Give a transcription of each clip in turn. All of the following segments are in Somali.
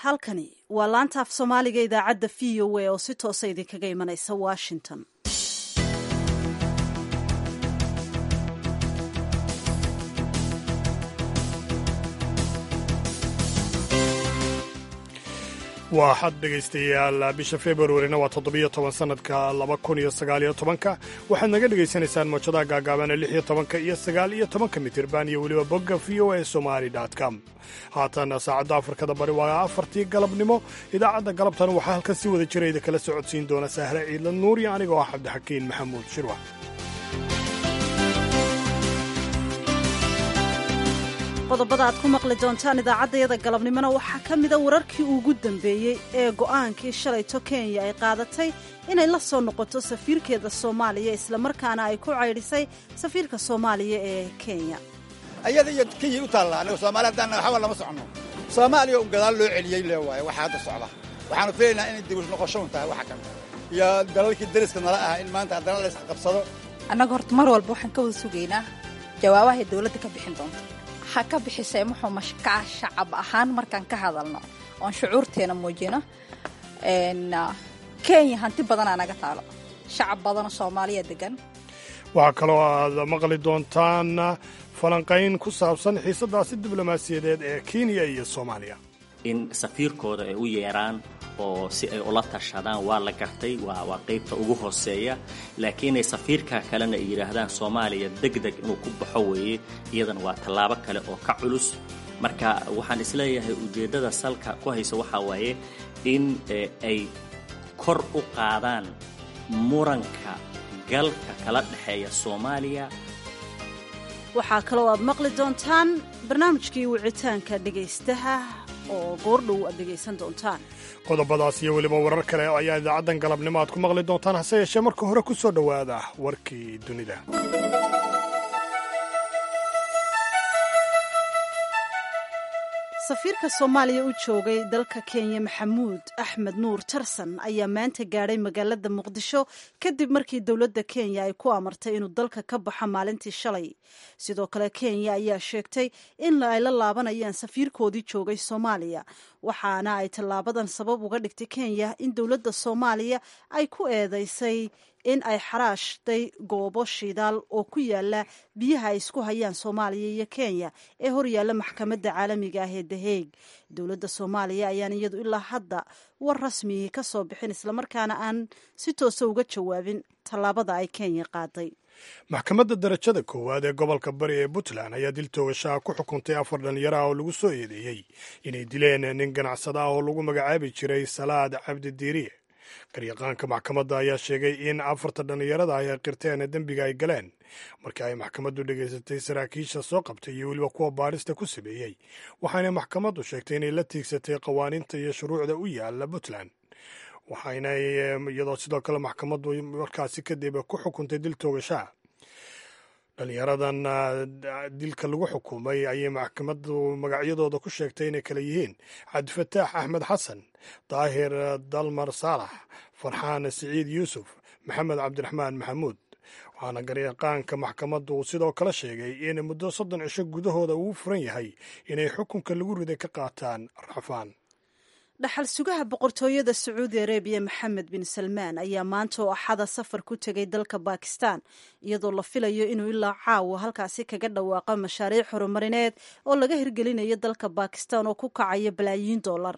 halkani waa laanta af soomaaliga idaacadda v o a oo si toosa idinkaga imanaysa washington waa xad dhegaystayaal bisha februarina waa toddobiyo toban sannadka laba kun iyo sagaaliyo tobanka waxaad naga dhegaysanaysaan moojadaha gaagaabana lix iyo tobanka iyo sagaal iyo tobanka mitirban iyo weliba bogga v o a somali com haatan saacadda afrikada bari waa afartii galabnimo idaacadda galabtan waxaa halkan si wada jirayda kala socodsiin doona sahre ciidla nuur iyo anigoo ah cabdixakiin maxamuud shirwa qodobada aad ku maqli doontaan idaacaddayada galabnimona waxaa ka mida wararkii ugu dambeeyey ee go'aankii shalayto kenya ay qaadatay inay la soo noqoto safiirkeeda soomaaliya islamarkaana ay ku caydhisay safiirka soomaaliya ee kenya ayada iyo kenya u taalla aniga soomaali haddaan waxba lama soconno soomaaliya un gadaal loo celiyey le waaye waxaa hadda socda waxaanu filaynaa inay dib noqosho un tahay waxa kan iyo dalalkii dariska nala ah in maanta haddana la isqabsado annaga horta mar walba waxaan ka wada sugaynaa jawaabahay dawladda ka bixin doonto ha ka bixisay muxuu mashkaca shacab ahaan markaan ka hadalno oon shucuurteena muujino kenya hanti badanaa naga taalo shacab badanoo soomaaliya degan waxaa kaloo aad maqli doontaan falanqayn ku saabsan xiisadaasi diblomaasiyadeed ee kenya iyo soomaaliya in safiirkooda ay u yeeraan oo si ay ula tashadaan waa la gartay waa qaybta ugu hooseeya laakiin inay safiirka kalena ay yidhaahdaan soomaaliya deg deg inuu ku baxo weeye iyadana waa tallaabo kale oo ka culus marka waxaan isleeyahay ujeeddada salka ku haysa waxaa waaye in ay kor u qaadaan muranka galka kala dhexeeya soomaaliya waxaa kaloo aad maqli doontaan barnaamijkii wicitaanka dhegaystaha oo goordhow aad dhegaysan doontaan qodobadaas iyo weliba warar kale ayaa idaacaddan galabnimo aad ku maqli doontaan hase yeeshee marka hore ku soo dhowaada warkii dunida safiirka soomaaliya u joogay dalka kenya maxamuud axmed nuur tarsan ayaa maanta gaadhay magaalada muqdisho kadib markii dowladda kenya ay ku amartay inuu dalka ka baxo maalintii shalay sidoo kale kenya ayaa sheegtay in ay la laabanayaan safiirkoodii joogay soomaaliya waxaana ay tallaabadan sabab uga dhigtay kenya in dowladda soomaaliya ay ku eedeysay in ay xaraashday goobo shidaal oo ku yaala biyaha ay isku hayaan soomaaliya iyo kenya ee horyaalla maxkamadda caalamiga ah ee daheeg dowladda soomaaliya ayaan iyadu ilaa hadda war rasmigii ka soo bixin islamarkaana aan si toosa uga jawaabin tallaabada ay kenya qaaday maxkamadda darajada koowaad ee gobolka bari ee puntland ayaa dil toogashaha ku xukuntay afar dhallinyaro ah oo lagu soo eedeeyey inay dileen nin ganacsada ah oo lagu magacaabi jiray salaad cabdi diiriye garyaqaanka maxkamadda ayaa sheegay in afarta dhallinyarada ay qirteen dembiga ay galeen markii ay maxkamaddu dhegaysatay saraakiisha soo qabtay iyo weliba kuwa baarista ku sameeyey waxaana maxkamaddu sheegtay inay la tiigsatay qawaaniinta iyo shuruucda u yaala puntland waxayna iyadoo sidoo kale maxkamaddu markaasi kadib ku xukuntay dil toogashaha dhallinyaradan dilka lagu xukumay ayay maxkamaddu magacyadooda ku sheegtay inay kale yihiin cabdifataax axmed xasan daahir dalmar saalax farxaan siciid yuusuf maxamed cabdiraxmaan maxamuud waxaana garyaqaanka maxkamaddu uu sidoo kale sheegay in muddo soddon cisho gudahooda uu furan yahay inay xukunka lagu riday ka qaataan racfaan dhaxal sugaha boqortooyada sacuudi arabiya maxamed bin salmaan ayaa maanta oo axada safar ku tegay dalka bakistan iyadoo la filayo inuu ilaa caawa halkaasi kaga dhawaaqo mashaariic horumarineed oo laga hirgelinayo dalka bakistan oo ku kacaya balaayiin dollar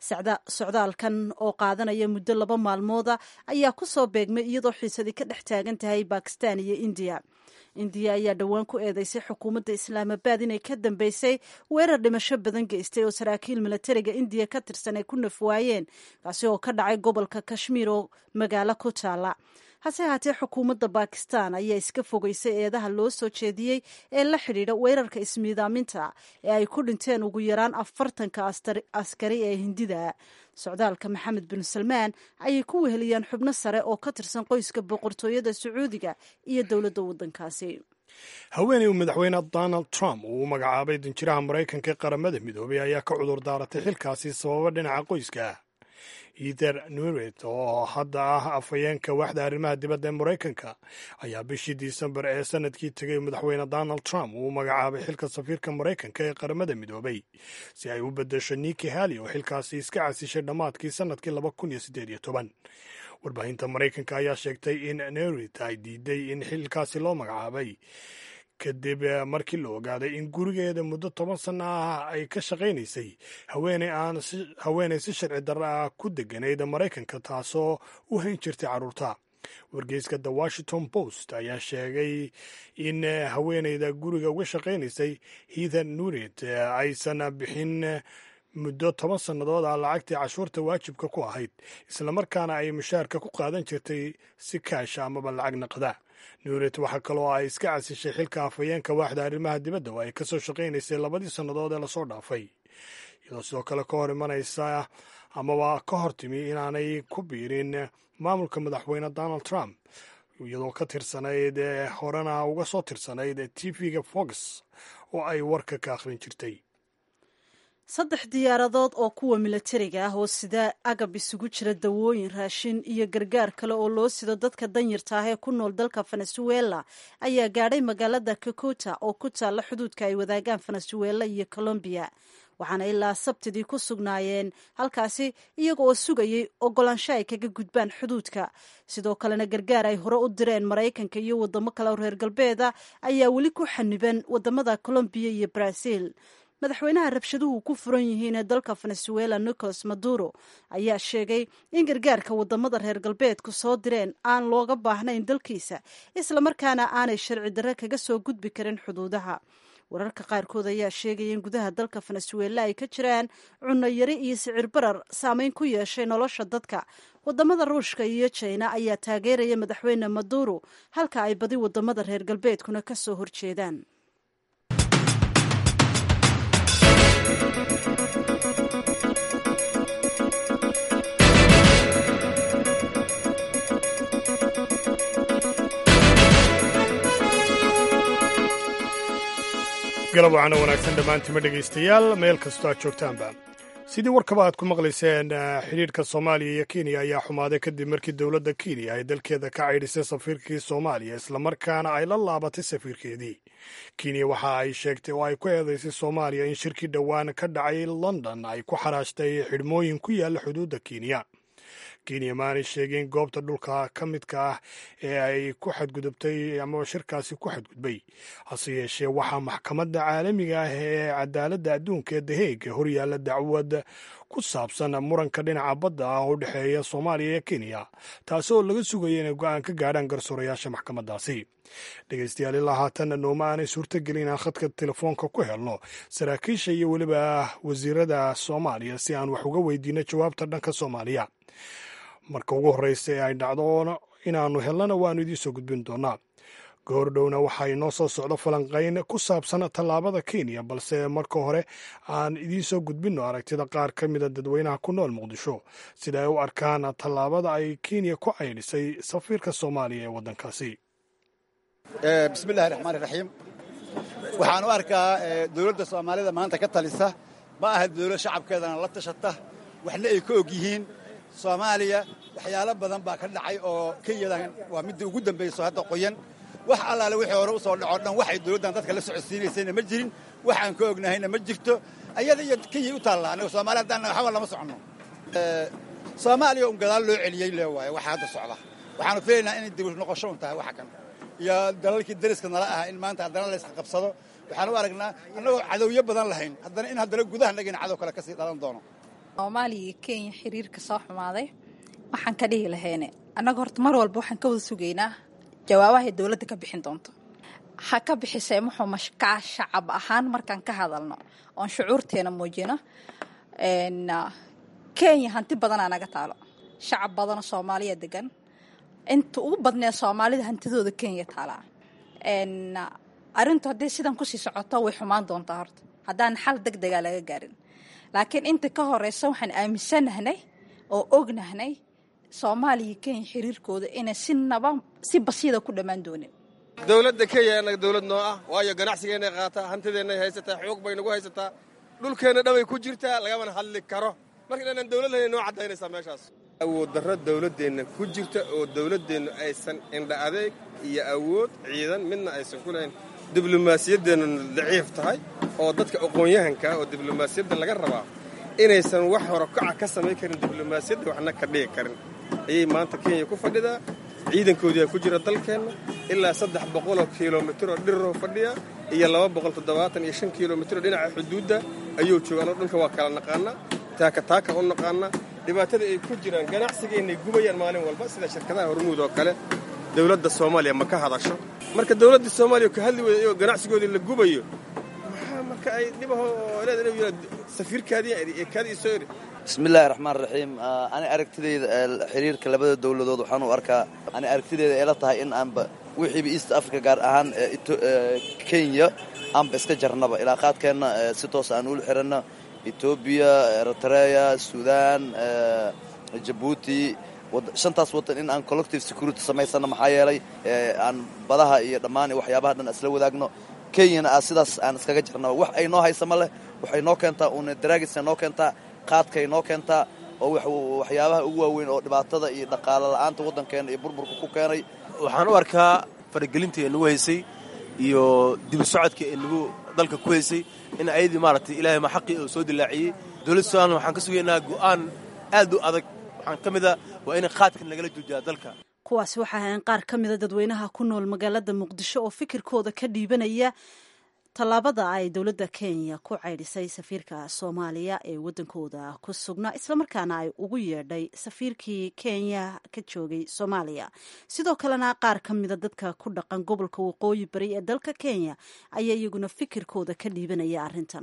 socdaalkan oo qaadanaya muddo laba maalmooda ayaa ku soo beegmay iyadoo xiisadii ka dhex taagan tahay bakistan iyo indiya indiya ayaa dhowaan ku eedeysay xukuumadda islaamabad inay ka dambeysay weerar dhimasho badan geystay oo saraakiil milatariga indiya ka tirsan ay ku nafwaayeen kaasi oo ka dhacay gobolka kashmiir oo magaalo ku taala hase haatee xukuumadda bakistan ayaa iska fogeysay eedaha loo soo jeediyey ee la xidhiidha weerarka ismiidaaminta ee ay ku dhinteen ugu yaraan afartanka askari ee hindida socdaalka maxamed bin salmaan ayay ku weheliyaan xubno sare oo ka tirsan qoyska boqortooyada sacuudiga iyo dowladda waddankaasi haweeney uu madaxweyne donald trump uu u magacaabay danjiraha maraykanka ee qaramada midoobay ayaa ka cudur daaratay xilkaasi sababo dhinaca qoyska ether nuret oo hadda ah afhayeenka waaxda arrimaha dibadda ee maraykanka ayaa bishii disembar ee sanadkii tegay madaxweyne donald trump uu magacaabay xilka safiirka maraykanka ee qaramada midoobay si ay u beddesho niki hali oo xilkaasi iska casishay dhammaadkii sanadkii laba kun iyo siddeed iyo toban warbaahinta maraykanka ayaa sheegtay in nurit ay diiday in xilkaasi loo magacaabay kadib markii la ogaaday in gurigeeda muddo toban sanno ah ay ka shaqaynaysay haweeney aan haweeney si sharci darro ah ku deganayd maraykanka taasoo u hayn jirtay carruurta wargeyska the washington post ayaa sheegay in haweeneyda guriga uga shaqaynaysay heather nurit aysan bixin muddo toban sannadood ah lacagtii cashuurta waajibka ku ahayd islamarkaana ay mushaarka ku qaadan jirtay si kaasha amaba lacag naqda nuuret waxaa kaloo ay iska casishay xilka afhayeenka waaxda arrimaha dibadda oo ay ka soo shaqaynaysay labadii sannadood ee lasoo dhaafay iyadoo sidoo kale ka hor imanaysa amaba ka hor timi inaanay ku biirin maamulka madaxweyne donald trump iyadoo ka tirsanayd horena uga soo tirsanayd tv-ga fox oo ay warka ka akhrin jirtay saddex diyaaradood oo kuwa milatariga ah oo sida agab isugu jira dawooyin raashin iyo gargaar kale oo loo sido dadka danyarta ah ee ku nool dalka venezuela ayaa gaadhay magaalada kakota oo ku taalla xuduudka ay wadaagaan venezuela iyo colombiya waxaana ilaa sabtidii ku sugnaayeen halkaasi iyaga oo sugayay ogolaansho ay kaga gudbaan xuduudka sidoo kalena gargaar ay hore u direen maraykanka iyo wadamo kale oo reer galbeeda ayaa weli ku xaniban wadamada colombiya iyo brazil madaxweynaha rabshaduhu ku furan yihiin ee dalka venezuela nicolas maduro ayaa sheegay in gargaarka wadamada reer galbeedku soo direen aan looga baahnayn dalkiisa islamarkaana aanay sharci darre kaga soo gudbi karin xuduudaha wararka qaarkood ayaa sheegaya in gudaha dalka venezuela ay ka jiraan cunno yari iyo sicir barar saameyn ku yeeshay nolosha dadka wadamada ruushka iyo jina ayaa taageeraya madaxweyne maduro halka ay badi wadamada reer galbeedkuna ka soo horjeedaan galab waxaana wanaagsan dhammaantima dhegaystayaal meel kastoo aad joogtaanba sidii warkaba aad ku maqlayseen xidhiidhka soomaaliya iyo kenya ayaa xumaaday kadib markii dowladda kenya ay dalkeeda ka caydhisay safiirkii soomaaliya islamarkaana ay la laabatay safiirkeedii kenya waxa ay sheegtay oo ay ku eedaysay soomaaliya in shirkii dhowaan ka dhacay london ay ku xaraashtay xidhmooyin ku yaalla xuduudda kenya kenya maanay sheegin goobta dhulka ka midka ah ee ay ku xadgudubtay amaba shirkaasi ku xadgudbay hase yeeshee waxaa maxkamadda caalamiga ah ee cadaaladda adduunka ee daheega horyaalla dacwad ku saabsan muranka dhinaca badda ah oo u dhexeeya soomaaliya iyo kenya taasi oo laga sugaya inay go-aan ka gaadhaan garsoorayaasha maxkamaddaasi dhegaystayaal ilaa haatanna nooma aanay suurtagelin inaan khadka telefoonka ku helno saraakiisha iyo weliba wasiirada soomaaliya si aan wax uga weydiino jawaabta dhanka soomaaliya marka ugu horreysa ee ay dhacdo inaannu helnana waannu idiin soo gudbin doonaa goordhowna waxaa inoo soo socdo falanqayn ku saabsan tallaabada kenya balse marka hore aan idiin soo gudbinno aragtida qaar ka mida dadweynaha ku nool muqdisho sida ay u arkaan tallaabada ay kenya ku caydhisay safiirka soomaaliya ee waddankaasi bismillahi raxmaani raxiim waxaan u arkaa dowladda soomaalida maanta ka talisa ma aha dowlad shacabkeedana la tashata waxna ay ka og yihiin soomaaliya waxyaalo badan baa ka dhacay oo kenyadan waa midda ugu dambayso hadda qoyan wax allaale wixii hore u soo dhacoo dhan waxay dowladdan dadka la socodsiinaysayna ma jirin wax aan ka ognahayna ma jirto ayada iyo kenyay u taallaa annaga soomaali haddaan waxba lama soconno soomaaliya un gadaal loo celiyey lee waaye waxa hadda socda waxaanu filaynaa inay dib noqosho un tahay waxa kan iyo dalalkii dariska nala ah in maanta haddana layska qabsado waxaan u aragnaa annagoo cadowyo badan lahayn haddana in haddana gudaha nagina cadow kale kasii dhalan doono soomaaliya iyo kenya xiriirka soo xumaaday waxaan ka dhihi lahayne annaga horta mar walba waxaan ka wada sugaynaa jawaabahay dowladda ka bixin doonto ha ka bixisee muxuu mashkaa shacab ahaan markaan ka hadalno oon shucuurteena muujino kenya hanti badanaa naga taalo shacab badana soomaaliya degan inta ugu badnee soomaalida hantidooda kenya taalaa arrintu haddii sidan kusii socoto way xumaan doontaa horta haddaan xal deg degaa laga gaarin laakiin inta ka horeysa waxaan aaminsanahnay oo ognahnay soomaaliya iyo kenya xiriirkooda inay si naba si basiida ku dhammaan doonin dowladda kenya annaga dowlad noo ah waayo ganacsigeennay qaataa hantideennay haysataa xoog bay nagu haysataa dhulkeenna dhabay ku jirtaa lagamana hadli karo marka inaanan dawlad lahayn noo caddaynaysaa meeshaas awood darro dawladdeenna ku jirta oo dawladdeennu aysan indha adeeg iyo awood ciidan midna aysan ku lahayn diblomaasiyaddeennu daciif tahay oo dadka aqoon-yahanka oo diblomaasiyadda laga rabaa inaysan wax horokaca ka samayn karin diblomaasiyadda waxna ka dhigi karin ayay maanta kenya ku fadhidaa ciidankoodiaa ku jira dalkeenna ilaa saddex boqoloo kilomitiroo dhiriroo fadhiya iyo laba boqol toddobaatan iyo shan kilomitiroo dhinaca xuduudda ayuu joogaan oo dhulka waa kala naqaanaa taaka taaka u naqaanaa dhibaatada ay ku jiraan ganacsigaynay gubayaan maalin walba sida shirkadaha hormuud oo kale dawladda soomaaliya ma ka hadasho marka dawladda soomaaliya ka hadli weyda iyagoo ganacsigoodii la gubayo maxaa marka ay dhibaho leeda inuu yidhaa safiirkaadii ee kaadii soo eri bismillahi raxmaan raxiim ani aragtideyda xiriirka labada dowladood waxaan u arkaa ani aragtideyda eela tahay in aanba wixiiba east africa gaar ahaan kenya aanba iska jarnaba ilaa qaadkeenna si toos aan ula xiranno etoobiya eritrea sudan jabuuti shantaas waddan in aan collective security samaysano maxaa yeelay aan badaha iyo dhammaan waxyaabaha dhan isla wadaagno kenyana a sidaas aan iskaga jarnaba wax ay noo haysa ma leh waxay noo keentaa uuna daraagisay noo keentaa qaadkay noo keentaa oo waxyaabaha ugu waaweyn oo dhibaatada iyo dhaqaalo la'aanta waddankeena iyo burburka ku keenay waxaan u arkaa faragelintii ee nagu haysay iyo dibu socodka ee nagu dalka ku haysay in ayadii maaragtay ilaahay ma xaqii oo soo dilaaciyey dowladda somalilan waxaan ka sugaynaa go'aan aad u adag waxaan ka mid a waa in qaadkan lagala joojiyaa dalka kuwaasi waxaa ahayn qaar ka mida dadweynaha ku nool magaalada muqdisho oo fikirkooda ka dhiibanaya tallaabada ay dowladda kenya ku caydhisay safiirka soomaaliya ee waddankooda ku sugnaa islamarkaana ay ugu yeedhay safiirkii kenya ka joogay soomaaliya sidoo kalena qaar ka mida dadka ku dhaqan gobolka waqooyi bari ee dalka kenya ayaa iyaguna fikirkooda ka dhiibanaya arrintan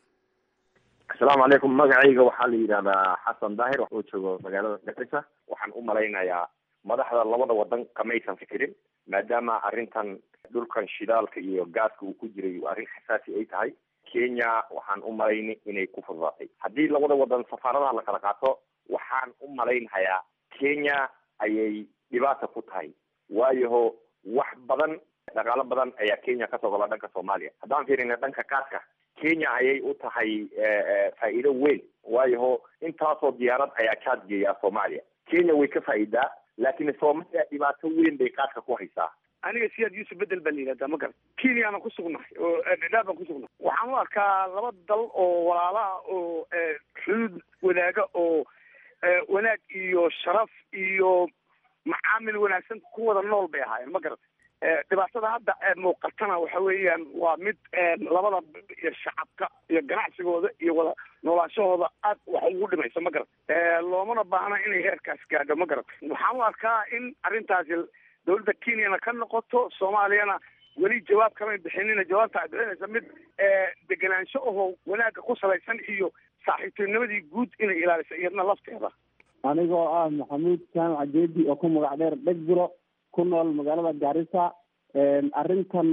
asalaamu calaykum magacayga waxaa la yidhahdaa xasan daahir oo joogo magaalada garissa waxaan u malaynayaa madaxda labada wadan kamaysan fikirin maadaama arrintan dhulkan shidaalka iyo gaaska uu ku jiray arrin xasaasi ay tahay kenya waxaan u malayn inay ku fududaatay haddii labada wadan safaaradaha la kala qaato waxaan u malaynhayaa kenya ayay dhibaata ku tahay waayaho wax badan dhaqaalo badan ayaa kenya kasoo gola dhanka soomaaliya haddaan fiirina dhanka gaaska kenya ayay u tahay faa'iido weyn waayaho intaasoo diyaarad ayaa kaad geeyaa soomaaliya kenya way ka faa'iidaa laakiin soomaaliya dhibaato weyn bay qaadka ku haysaa aniga siyaad yuusuf bedel baa la yidhahdaa ma garan kenyana ku sugnahay oo dhadhaab baan ku sugnahay waxaan u arkaa laba dal oo walaalaha oo xuduud wadaaga oo wanaag iyo sharaf iyo macaamil wanaagsan ku wada nool bay ahaayeen ma garan dhibaatada hadda muuqatana waxa weeyaan waa mid labada iyo shacabka iyo ganacsigooda iyo wada noolaanshahooda aad wax ugu dhimaysa ma garan loomana baahna inay heerkaas gaadho ma garan waxaan u arkaa in arrintaasi dawladda kenyana ka noqoto soomaaliyana weli jawaab kamay bixinina jawaabta ay bixinaysa mid degenaansho ahoo wanaagga ku salaysan iyo saaxiibtinimadii guud inay ilaaliso iyadna lafteeda anigoo ah maxamuud jaamac jeedi oo ku magac dheer dhegburo ku nool magaalada gaarisa arrintan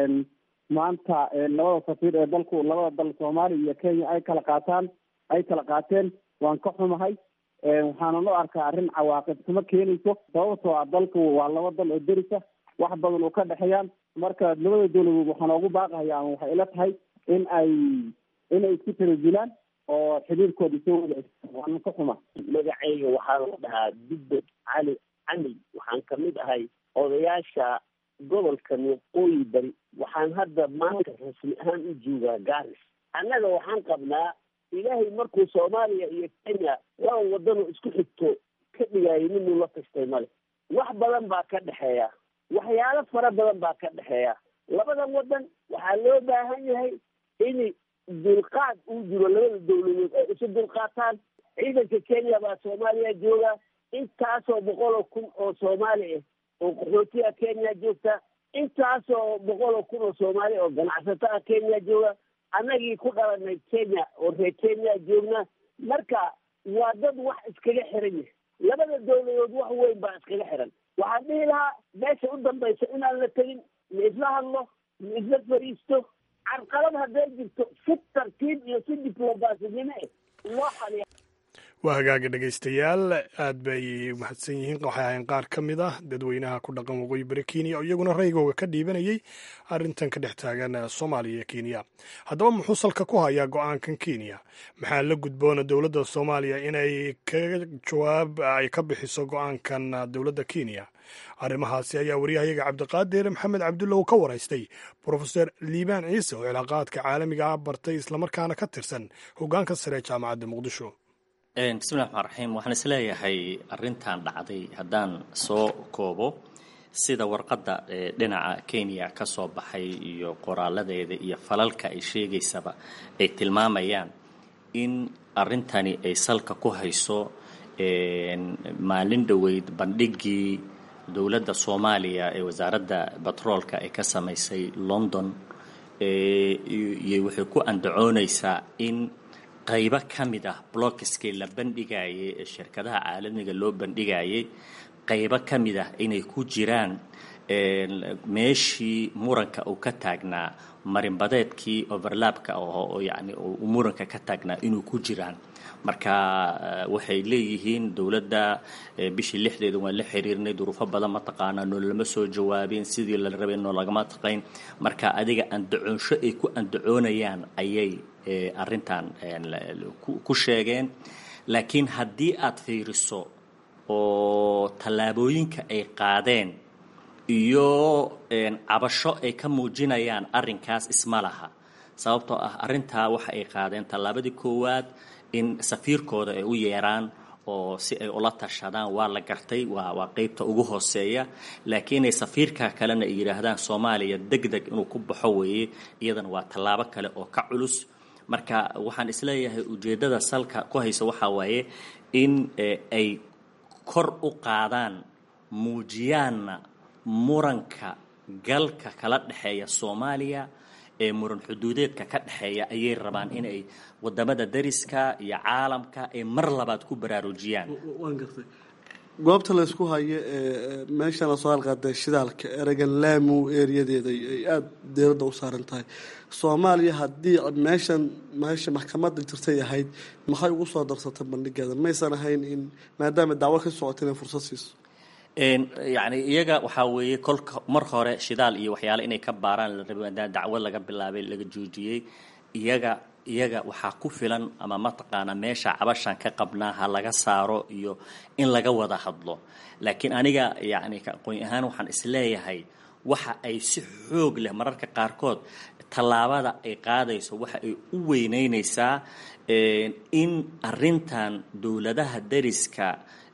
maanta labada safiir ee dalku labada dal soomaaliya iyo kenya ay kala qaataan ay kala qaateen waan ka xumahay waxaanan u arkaa arrin cawaaqib kuma keenayso sababtoo ah dalku waa laba dal oo derisa wax badan oo ka dhexeeyaan marka labada dowladood waxaan ugu baaqahaya ama waxay ila tahay in ay inay isku tanazulaan oo xiriirkooda soo wada waanan ka xuma magacayga waxaa la dhahaa dubbed cali camil waxaan kamid ahay odayaasha gobolka waqooyi bari waxaan hadda maanta rasmi ahaan u joogaa garis annaga waxaan qabnaa ilaahay markuu soomaaliya iyo kenya laba wadanoo isku xigto ka dhigaayo ninuu la tastay male wax badan baa ka dhexeeya waxyaalo fara badan baa ka dhexeeya labadan wadan waxaa loo baahan yahay in dulqaad uu jiro labada dawladood ay isu dulqaataan ciidanka kenya baa soomaaliya jooga intaasoo boqol oo kun oo soomaali ah oo qaxootiga kenya joogta intaasoo boqol oo kun oo soomaali oo ganacsataa kenya jooga annagii ku dhalanay kenya oo reer kenya joogna marka waa dad wax iskaga xiran yahay labada dawladood wax weyn baa iskaga xiran waxaan dhihi lahaa meesha u dambaysa inaan la tegin ma isla hadlo ma isla fariisto carqalad hadday jirto si tartiib iyo si diblomasinimo eh loo xaliya waa hagaaga dhegaystayaal aad bay mahadsan yihiin waxay ahayn qaar ka mid ah dadweynaha ku dhaqan waqooyi bari kenya oo iyaguna raygooga ka dhiibanayay arrintan ka dhex taagan soomaaliya iyo kenya haddaba muxuu salka ku hayaa go-aankan kenya maxaa la gudboona dowladda soomaaliya inay ka jawaab ay ka bixiso go-aankan dowladda kenya arrimahaasi ayaa wariyahayaga cabdiqaadir maxamed cabdulla ka waraystay brofeser liibaan ciise oo cilaaqaadka caalamiga ah bartay islamarkaana ka tirsan hoggaanka sare ee jaamacadda muqdisho bismillahi raxmaan raxiim waxaan isleeyahay arrintan dhacday haddaan soo koobo sida warqadda dhinaca kenya ka soo baxay iyo qoraaladeeda iyo falalka ay sheegaysaba ay tilmaamayaan in arrintani ay salka ku hayso maalin dhoweyd bandhigii dowladda soomaaliya ee wasaaradda batroolka ay ka samaysay london iyo waxay ku andacoonaysaa in qaybo ka mid ah blockiskii la bandhigayay ee shirkadaha caalamiga loo bandhigayay qaybo ka mid ah inay ku jiraan meeshii muranka uu ka taagnaa marinbadeedkii overlapka oo yacni uu muranka ka taagnaa inuu ku jiraan marka waxay leeyihiin dowladda bishii lixdeeda waan la xiriirnay duruufo badan mataqaanaa noo lama soo jawaabin sidii la rabay noo lagama taqayn marka adiga andacoonsho ay ku andacoonayaan ayay arrintan ku sheegeen laakiin haddii aad fiiriso oo tallaabooyinka ay qaadeen iyo cabasho ay ka muujinayaan arrinkaas isma laha sababtoo ah arrintaa waxa ay qaadeen tallaabadii koowaad in safiirkooda ay u yeeraan oo si ay ula tashadaan waa la gartay waa waa qeybta ugu hooseeya laakiin ay safiirka kalena ay yidhaahdaan soomaaliya deg deg inuu ku baxo weeye iyadana waa tallaabo kale oo ka culus marka waxaan isleeyahay ujeeddada salka ku haysa waxaa waaye in ay kor u qaadaan muujiyaanna muranka galka kala dhexeeya soomaaliya ee muran xuduudeedka ka dhexeeya ayay rabaan inay wadamada dariska iyo caalamka ay mar labaad ku baraarujiyaan waan gartay goobta laysku hayo ee meeshan lasoo halqaaday shidaalka eragan laamu eeriyadeeda ay aada dowladda u saaran tahay soomaaliya haddii meeshan meesha maxkamadda jirtay ahayd maxay ugu soo darsatay bandhigeeda maysan ahayn in maadaama dacwo ka socota inay fursad siiso yacni iyaga waxaa weeye kolka mar hore shidaal iyo waxyaale inay ka baaraan la rabay maadaama dacwo laga bilaabay laga joojiyey iyaga iyaga waxaa ku filan ama mataqaanaa meesha cabashan ka qabnaa ha laga saaro iyo in laga wada hadlo laakiin aniga yacni aqoon ahaan waxaan isleeyahay waxa ay si xoog leh mararka qaarkood tallaabada ay qaadayso waxa ay u weyneynaysaa in arrintan dowladaha dariska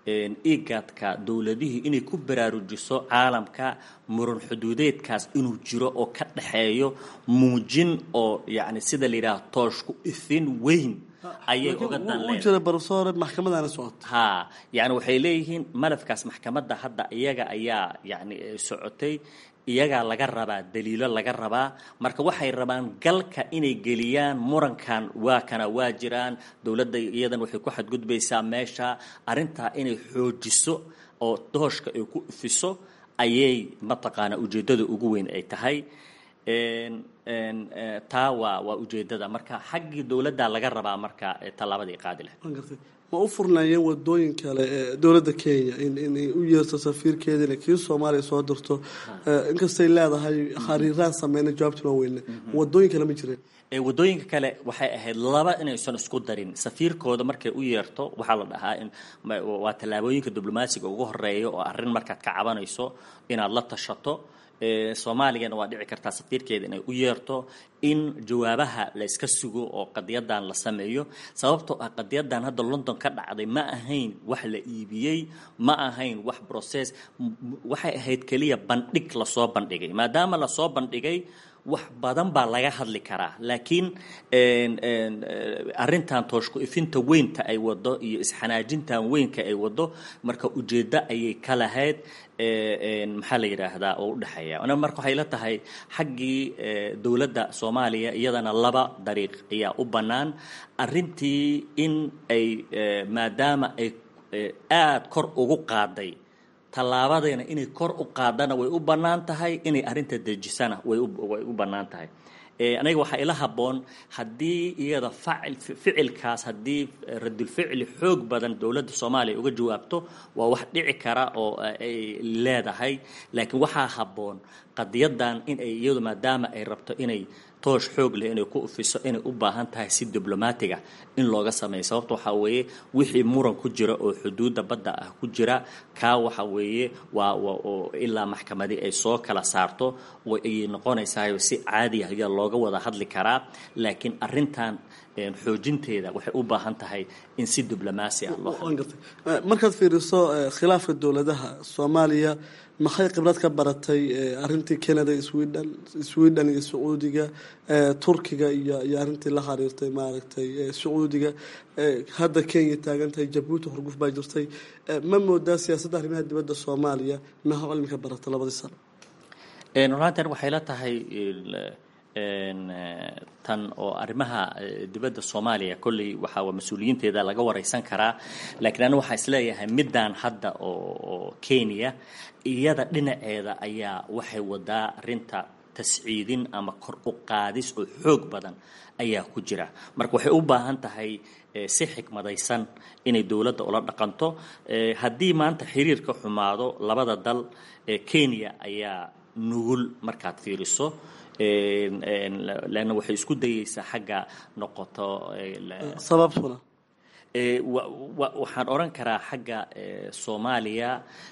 igadka dowladihii inay ku baraarujiso caalamka muran xuduudeedkaas inuu jiro oo ka dhaxeeyo muujin oo yacni sida la yidhaha tooshku ifin weyn ayay uga dan u jira barsoore maxkamadaana socota ha yacni waxay leeyihiin malafkaas maxkamadda hadda iyaga ayaa yacni socotay iyagaa laga rabaa daliilo laga rabaa marka waxay rabaan galka inay geliyaan murankan waa kana waa jiraan dowladda iyadan waxay ku xadgudbaysaa meesha arrintaa inay xoojiso oo dooshka ay ku ifiso ayay mataqaanaa ujeeddada ugu weyn ay tahay taa waa waa ujeeddada marka xaggii dowladda laga rabaa marka tallaabadii qaadi leh ma u furnaayeen wadooyin kale ee dowladda kenya inay u yeerto safiirkeeda inay kii soomaaliya soo dirto inkastay leedahay khariiraan sameyna jawaabta loo weyne wadooyin kale ma jireen wadooyinka kale waxay ahayd laba inaysan isku darin safiirkooda markay u yeerto waxaa la dhahaa in waa tallaabooyinka diblomaasiga ugu horeeya oo arrin markaad ka cabanayso inaad la tashato soomaaligana waa dhici kartaa safiirkeeda inay u yeerto in jawaabaha la iska sugo oo qadiyadan la sameeyo sababtoo ah qadiyadan hadda london ka dhacday ma ahayn wax la iibiyey ma ahayn wax process waxay ahayd keliya bandhig lasoo bandhigay maadaama lasoo bandhigay wax badan baa laga hadli karaa laakiin arrintan tooshku ifinta weynta ay wado iyo isxanaajintan weynka ay wado marka ujeeddo ayay ka lahayd maxaa la yidhaahdaa oo u dhexeeya marka waxay la tahay xaggii dowladda soomaaliya iyadana laba dariiq ayaa u bannaan arrintii in ay maadaama ay aada kor ugu qaaday tallaabadeena inay kor u qaadana way u bannaan tahay inay arrinta dejisana way way u bannaan tahay aniga waxaa ila habboon haddii iyada facil ficilkaas haddii radulficli xoog badan dowladda soomaaliya uga jawaabto waa wax dhici kara oo ay leedahay laakiin waxaa habboon qadiyadan in ay iyadu maadaama ay rabto inay toosh xoog leh inay ku ufiso inay u baahan tahay si diblomaatiga in looga sameeyo sababta waxaa weeye wixii muran ku jira oo xuduudda badda ah ku jira kaa waxa weeye waa oo ilaa maxkamadii ay soo kala saarto ayay noqonaysaa si caadi ah ayaa looga wada hadli karaa laakiin arrintan xoojinteeda waxay u baahan tahay in si diblomaasi ah loo markaad fiiriso khilaafka dowladaha soomaaliya maxay khibrad ka baratay arintii canada sweden sweden iyo sacuudiga turkiga iyo iyo arrintii la xiriirtay maaragtay sacuudiga hadda kenya taagan tahay jabuuti horguf baa jirtay ma moodaa siyaasadda arrimaha dibadda soomaaliya maxaa cilmi ka barata labadii sano runantan waxay la tahay tan oo arrimaha dibadda soomaaliya kolley waxaa mas-uuliyiinteeda laga wareysan karaa laakiin anigu waxaa isleeyahay middan hadda oo kenya iyada dhinaceeda ayaa waxay wadaa arrinta tasciidin ama kor u qaadis oo xoog badan ayaa ku jira marka waxay u baahan tahay si xikmadaysan inay dowladda ula dhaqanto haddii maanta xiriirka xumaado labada dal kenya ayaa nugul markaad fiiriso leanna waxay isku dayeysaa xagga noqoto sababtuna waxaan odhan karaa xagga soomaaliya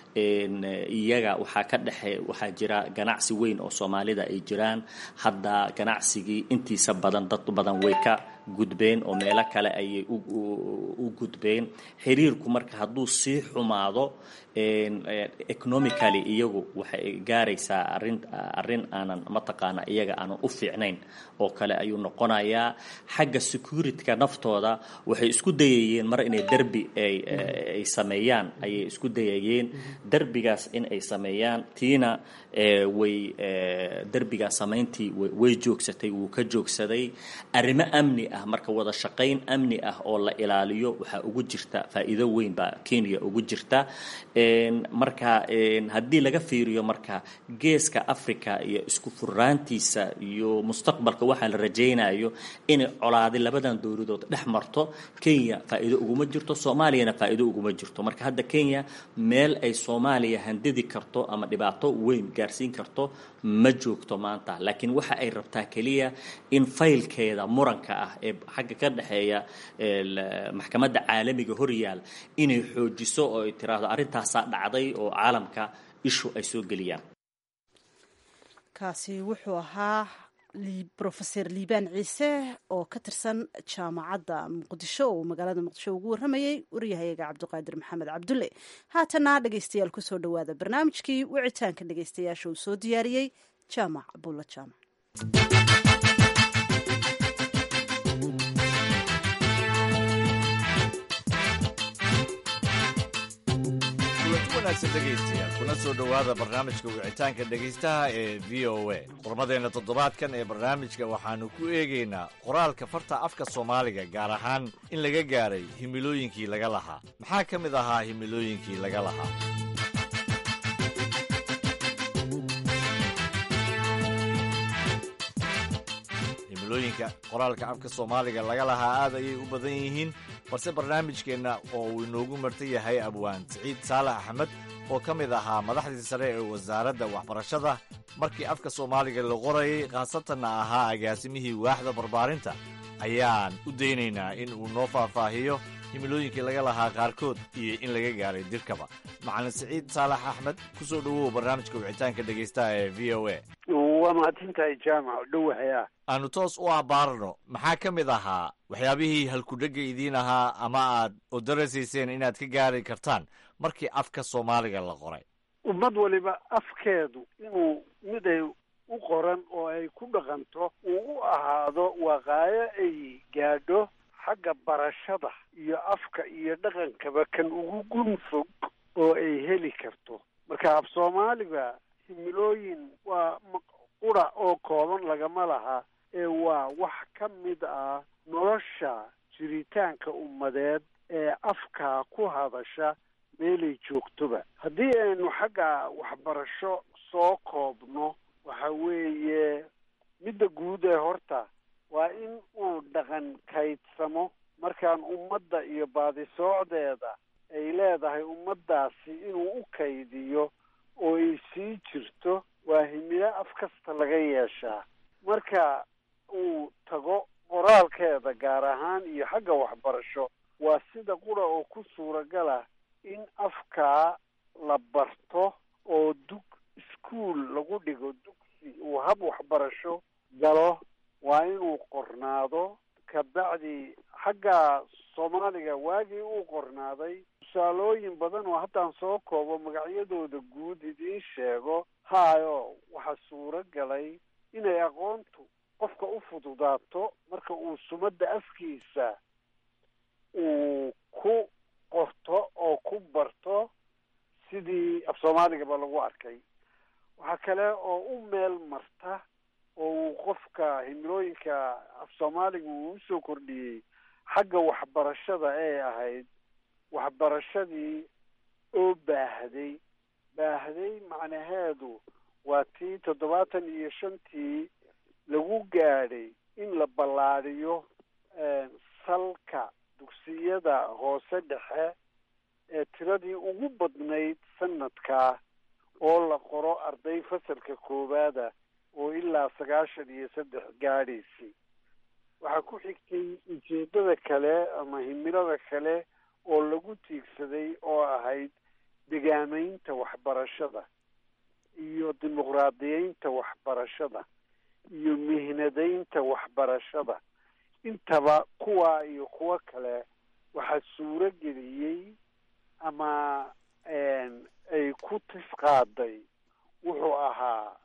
iyaga waxaa ka dhexe waxaa jira ganacsi weyn oo soomaalida ay jiraan hadda ganacsigii intiisa badan dad badan way ka gudbeen oo meelo kale ayay u gudbeen xiriirku marka hadduu sii xumaado economically iyagu waxay gaaraysaa arin arrin aanan mataqaana iyaga aanan u fiicnayn oo kale ayuu noqonayaa xagga securityka naftooda waxay isku dayayeen mar inay derbi ay sameeyaan ayay isku dayayeen derbigaas in ay sameeyaan tiina way derbigaas samayntii way joogsatay wuu ka joogsaday arrimo amni ah marka wada shaqayn amni ah oo la ilaaliyo waxaa ugu jirta faa'iido weyn baa kenya ugu jirta marka haddii laga fiiriyo marka geeska africa iyo isku furaantiisa iyo mustaqbalka waxaa la rajaynayo inay colaadi labadan dowladood dhex marto kenya faa'iido uguma jirto soomaaliyana faa'iido uguma jirto marka hadda kenya meel ay soomaaliya handidi karto ama dhibaato weyn gaarsiin karto ma joogto maanta laakiin waxa ay rabtaa keliya in faylkeeda muranka ah ee xagga ka dhexeeya maxkamadda caalamiga horyaal inay xoojiso oo ay tiraahdo arrintaasaa dhacday oo caalamka ishu ay soo geliyaan kaasi wuxuu ahaa rofeor liibaan ciise oo ka tirsan jaamacadda muqdisho oo magaalada muqdisho ugu warramayey waryahayaga cabdiqaadir maxamed cabdulle haatana dhegeystayaal kusoo dhowaada barnaamijkii wicitaanka dhegeystayaasha uu soo diyaariyey jaamac abulla jaamac dhegeystayaal kuna soo dhowaada barnaamijka wicitaanka dhegaystaha ee v o a qormadeenna toddobaadkan ee barnaamijka waxaannu ku eegaynaa qoraalka farta afka soomaaliga gaar ahaan in laga gaaray himilooyinkii laga lahaa maxaa ka mid ahaa himilooyinkii laga lahaa himilooyinka qoraalka afka soomaaliga laga lahaa aad ayay u badan yihiin balse barnaamijkeenna oo uu inoogu martan yahay abwaan siciid saalax axmed oo ka mid ahaa madaxdii sare ee wasaaradda waxbarashada markii afka soomaaliga la qorayay khaasatanna ahaa agaasimihii waaxda barbaarinta ayaan u daynaynaa in uu noo faahfaahiyo himilooyinkii laga lahaa qaarkood iyo in laga gaaray dirkaba macalin siciid saalax axmed ku soo dhowow barnaamijka wicitaanka dhegaystaha ee v o a waa mahadsantahay jaamac dhowahaya aanu toos u abaarno maxaa ka mid ahaa waxyaabihii halkudhegga idiin ahaa ama aad odarasayseen inaad ka gaari kartaan markii afka soomaaliga la qoray ummad waliba afkeedu inuu mid ay u qoran oo ay ku dhaqanto uu u ahaado waqaayo ay gaadho xagga barashada iyo afka iyo dhaqankaba kan ugu gun fog oo ay heli karto marka af soomaaliga himilooyin waa qura oo kooban lagama laha ee waa wax ka mid ah nolosha jiritaanka ummadeed ee afkaa ku hadasha meelay joogtoba haddii aynu xagga waxbarasho soo koobno waxa weeye midda guud ee horta waa in uu dhaqan kaydsamo markaan ummadda iyo baadisoocdeeda ay leedahay ummaddaasi inuu u kaydiyo oo ay sii jirto waa himilo af kasta laga yeeshaa marka uu tago qoraalkeeda gaar ahaan iyo xagga waxbarasho waa sida qura oo ku suuragala in afkaa la barto oo dug iskuol lagu dhigo dugsi uu hab waxbarasho galo waa inuu qornaado kabacdi xagga soomaaliga waagii uu qornaaday tusaalooyin badan oo haddaan soo koobo magacyadooda guud idiin sheego haayo waxaa suuro galay inay aqoontu qofka u fududaato marka uu sumadda afkiisa uu ku qorto oo ku barto sidii af soomaaligaba lagu arkay waxaa kale oo u meel marta oo uu qofka himilooyinka af soomaaliga uu usoo kordhiyey xagga waxbarashada ee ahayd waxbarashadii oo baahday baahday macnaheedu waa tii toddobaatan iyo shantii lagu gaadhay in la ballaadhiyo salka dugsiyada hoose dhexe ee tiradii ugu badnayd sanadkaa oo la qoro arday fasalka koowaada oo ilaa sagaashan iyo saddex gaadhaysay waxaa ku xigtay ujeeddada kale ama himilada kale oo lagu tiigsaday oo ahayd degaamaynta waxbarashada iyo dimuqraadiyeynta waxbarashada iyo mihnadaynta waxbarashada intaba kuwaa iyo kuwo kale waxaa suuro geliyey ama ay ku tisqaaday wuxuu ahaa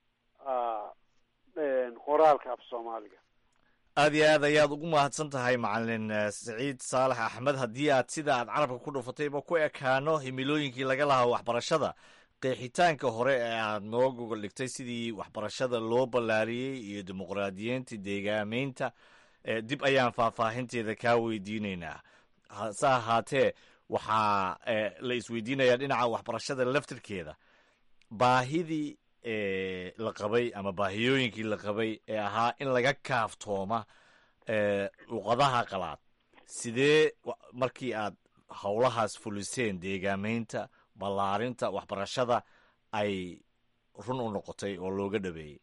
qoraalka af soomaaliga aad iyo aad ayaad ugu mahadsan tahay macalin saciid saalax axmed haddii aad sida aad carabka ku dhufatayba ku ekaano himilooyinkii laga lahaa waxbarashada qeexitaanka hore ee aad noo gogol dhigtay sidii waxbarashada loo ballaariyey iyo dimuqraadiyeynta deegaameynta dib ayaan faahfaahinteeda kaa weydiinaynaa hase ahaatee waxaa la isweydiinayaa dhinaca waxbarashada laftirkeeda baahidii la qabay ama baahiyooyinkii la qabay ee ahaa in laga kaaftooma luqadaha qalaad sidee markii aad howlahaas fuliseen deegaameynta ballaarinta waxbarashada ay run u noqotay oo looga dhabeeyey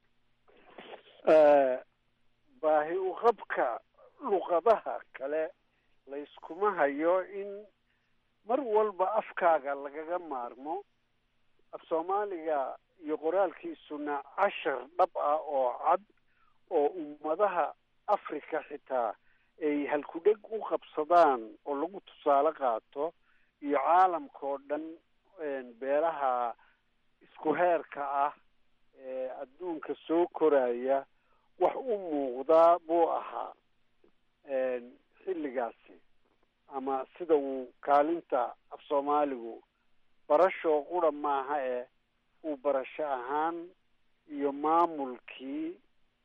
baahi uqabka luqadaha kale layskuma hayo in mar walba afkaaga lagaga maarmo af soomaaliga iyo qoraalkiisuna cashar dhab ah oo cad oo ummadaha africa xitaa ay halkudheg u qabsadaan oo lagu tusaale qaato iyo caalamka oo dhan beelaha isku heerka ah ee adduunka soo koraya wax u muuqdaa buu ahaa xilligaasi ama sida uu kaalinta af soomaaligu barashoo qura maaha eh uu barasho ahaan iyo maamulkii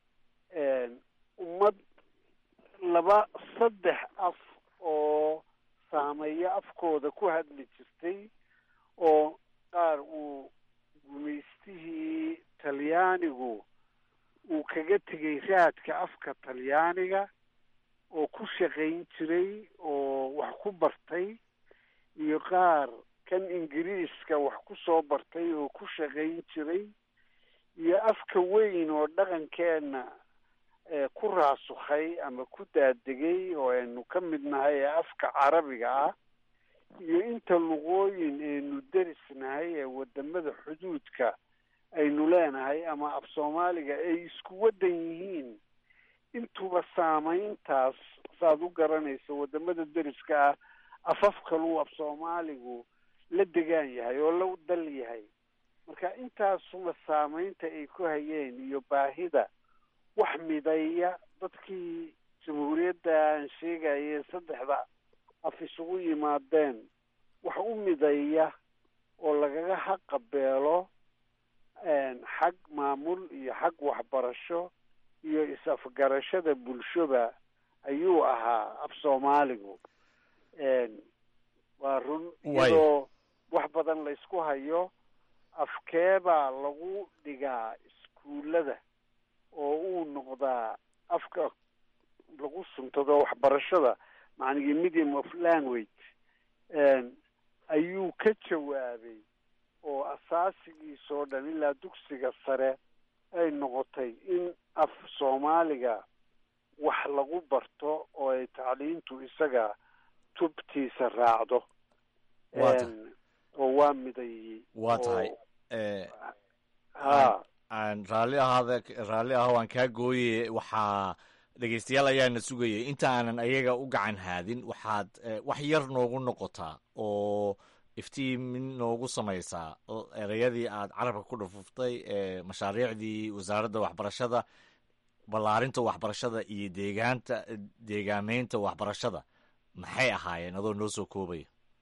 ummad laba saddex af oo saameeyo afkooda ku hadli jirtay oo qaar uu gumaystihii talyaanigu uu kaga tegay raadka afka talyaaniga oo ku shaqayn jiray oo wax ku bartay iyo qaar kan ingiriiska wax ku soo bartay oo ku shaqayn jiray iyo afka weyn oo dhaqankeenna ku raasukhay ama ku daadegay oo aynu ka mid nahay ee afka carabiga ah iyo inta luqooyin aynu derisnahay ee wadamada xuduudka aynu leenahay ama af soomaaliga ay isku waddan yihiin intuba saameyntaas saaad u garanayso wadamada deriska ah afaf kaluu af soomaaligu la degaan yahay oo la dal yahay marka intaasuba saameynta ay ku hayeen iyo baahida wax mideeya dadkii jamhuuriyadda aan sheegayee saddexda af isugu yimaadeen wax u mideeya oo lagaga haqabeelo xag maamul iyo xag waxbarasho iyo is-afgarashada bulshoba ayuu ahaa af soomaaligu waa run iyadoo wax badan la isku hayo afkeebaa lagu dhigaa iskuullada oo uu noqdaa afka lagu suntado waxbarashada macnigii medium of language ayuu ka jawaabay oo asaasigiisoo dhan ilaa dugsiga sare ay noqotay in af soomaaliga wax lagu barto oo ay tacliintu isaga tubtiisa raacdo oo waa miday waa tahay ha aan raalli ahaada raalli ah waan kaa gooye waxaa dhegeystayaal ayaana sugayay inta aanan ayaga u gacan haadin waxaad wax yar noogu noqotaa oo iftiimin noogu samaysaa ereyadii aad carabka ku dhufuftay ee mashaariicdii wasaaradda waxbarashada ballaarinta waxbarashada iyo deegaanta deegaameynta waxbarashada maxay ahaayeen adoo noo soo koobaya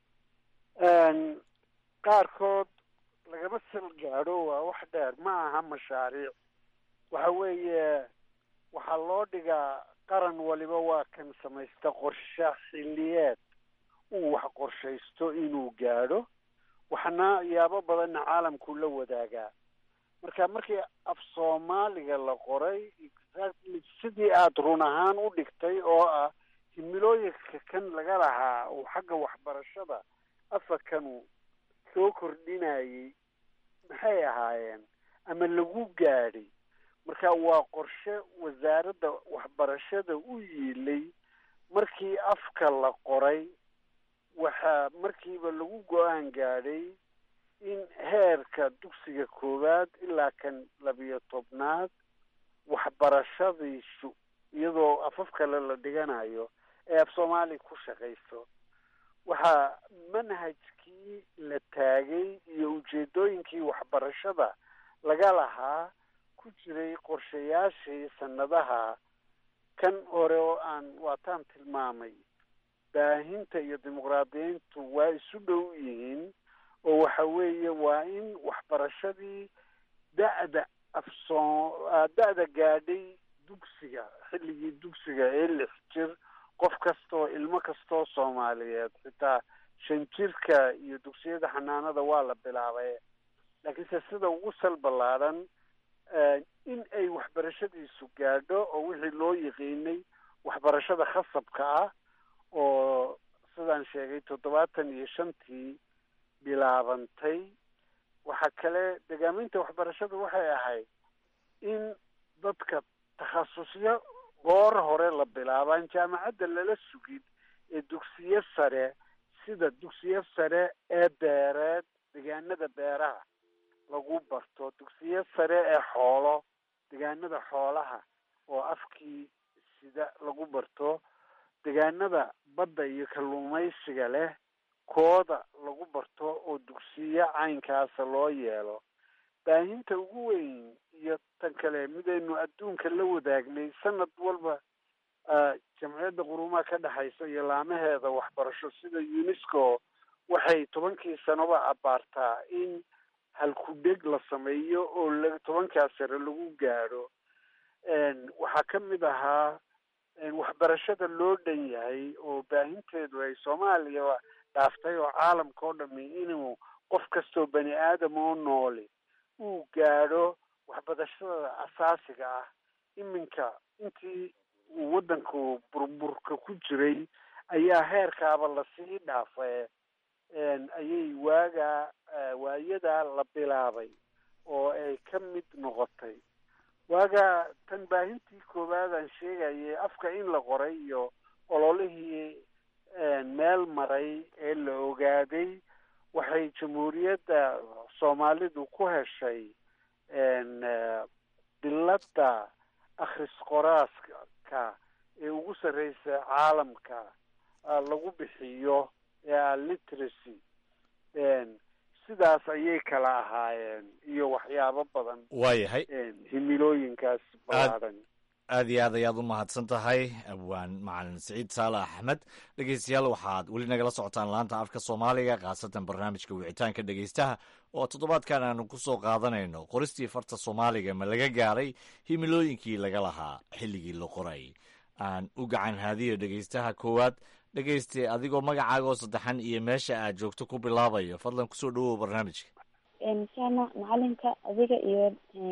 qaarkood lagama sal gaadho waa wax dheer ma aha mashaariic waxa weeye waxaa loo dhigaa qaran waliba waa kan samaysta qorshe xilliyeed uu wax qorshaysto inuu gaadho waxna yaabo badanna caalamkuu la wadaagaa marka markii af soomaaliga la qoray exactly sidii aada run ahaan u dhigtay oo ah himilooyinka kan laga lahaa uu xagga waxbarashada afarkanu soo kordhinayay maxay ahaayeen ama lagu gaadhay marka waa qorshe wasaaradda waxbarashada u yiilay markii afka la qoray waxaa markiiba lagu go-aan gaadhay in heerka dugsiga koowaad ilaa kan labiyo tobnaad waxbarashadiisu iyadoo afaf kale la dhiganayo ee af soomaaliya ku shaqayso waxaa manhajkii la taagay iyo ujeedooyinkii waxbarashada laga lahaa ku jiray qorshayaashii sanadaha kan hore oo aan waataan tilmaamay baahinta iyo dimuqraadiyiintu waa isu dhow yihiin oo waxa weeye waa in waxbarashadii da-da afsoo da-da gaadhay dugsiga xilligii dugsiga ee lix jir qof kastoo ilmo kastoo soomaaliyeed xitaa shan jirka iyo dugsiyada xanaanada waa la bilaabay laakiinse sida ugu sal ballaadhan in ay waxbarashadiisu gaadho oo wixii loo yiqiinay waxbarashada khasabka ah oo sidaan sheegay toddobaatan iyo shantii bilaabantay waxaa kale degaaminta waxbarashadu waxay ahayd in dadka takhasusyo goor hore la bilaabaan jaamacadda lala sugin ee dugsiyo sare sida dugsiyo sare ee beereed deegaanada beeraha lagu barto dugsiyo sare ee xoolo deegaanada xoolaha oo afkii sida lagu barto deegaanada badda iyo kalluumaysiga leh kooda lagu barto oo dugsiyo caynkaasa loo yeelo baahinta ugu weyn iyo tan kale midaynu adduunka la wadaagnay sanad walba jamciyadda qurumaha ka dhexaysa iyo laamaheeda waxbarasho sida unesco waxay tobankii sanoba abaartaa in halkudheg la sameeyo oo la tobankaa sare lagu gaadho waxaa ka mid ahaa waxbarashada loo dhan yahay oo baahinteedu ay soomaaliya dhaaftay oo caalamka oo dhami inuu qof kastoo bani aadam oo nooli uu gaadho waxbarashada asaasiga ah iminka intii uu waddanku burburka ku jiray ayaa heerkaaba lasii dhaafay ayay waagaa waayadaa la bilaabay oo ay ka mid noqotay waagaa tan baahintii koowaad aan sheegayay afka in la qoray iyo ololihii meel maray ee la ogaaday waxay jamhuuriyadda soomaalidu ku heshay biladda akhris qoraaska ee ugu sarreysa caalamka lagu bixiyo ee literacy sidaas ayay kala ahaayeen iyo waxyaabo badan waayahay himilooyinkaas ballaadhan aad iyo aad ayaad u mahadsan tahay abwaan macalin siciid saale axmed dhegeystayaal waxaad weli nagala socotaan laanta afka soomaaliga khaasatan barnaamijka wicitaanka dhegeystaha oo toddobaadkan aanu ku soo qaadanayno qoristii farta soomaaliga ma laga gaaray himilooyinkii laga lahaa xilligii la qoray aan u gacan haadiyo dhegeystaha koowaad dhegeyste adigoo magacaaga oo saddexan iyo meesha aad joogto ku bilaabayo fadlan kusoo dhawow barnaamijka sana macalinka adiga iyo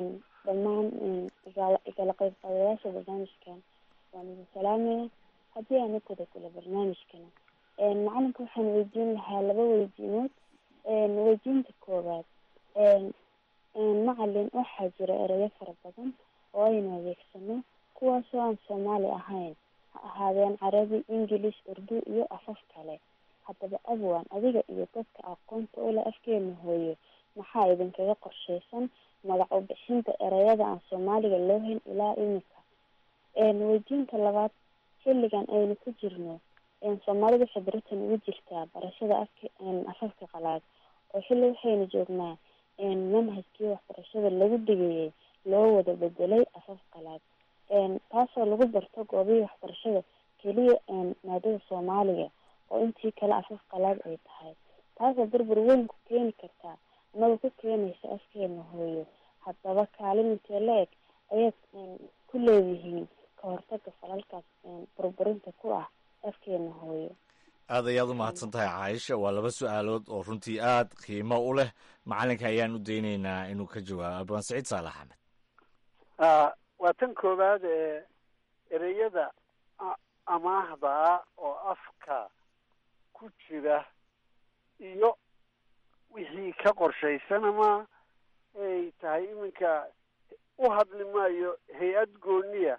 dhammaan igala qayb qaadayaasha barnaamijkan waan idin salaamaya haddii aan u guda galo barnaamijkana macalinka waxaan weydiin lahaa laba weydiinood weydiinta koowaad macalin waxaa jira erayo fara badan oo aynu adeegsano kuwaasoo aan soomaali ahayn ha ahaadeen carabi ingilish urdu iyo afaf kale haddaba abwan adiga iyo dadka aqoonta ule afkeena hooyo maxaa idinkaga qorsheysan magac u bixinta ereyada aan soomaaliga loo hayn ilaa imika weydiinta labaad xilligan aynu ku jirno soomaalidu waxay baratan ugu jirtaa barashada afka afafka qalaad oo xilli waxaynu joognaa manhajkii waxbarashada lagu dhigayay loo wada bedelay afaf qalaad taasoo lagu barto goobihii waxbarashada keliya maadada soomaaliga oo intii kale afaf qalaad ay tahay taasoo burbur weyn ku keeni kartaa anagoo ku keenaysa afkeena hooyo haddaba kaalin intee la-eg ayaad ku leedihiin ka hortaga falalkaas burburinta ku ah afkeena hooyo aad ayaad u mahadsan tahay caaisha waa laba su-aalood oo runtii aad qiimo u leh macalinka ayaan u daynaynaa inuu ka jawaabo abaan saciid saalax axmed waa tan koowaad ee ereyada amaahda oo afka ku jira iyo wixii ka qorshaysan ama ay tahay iminka u hadli maayo hay-ad gooniya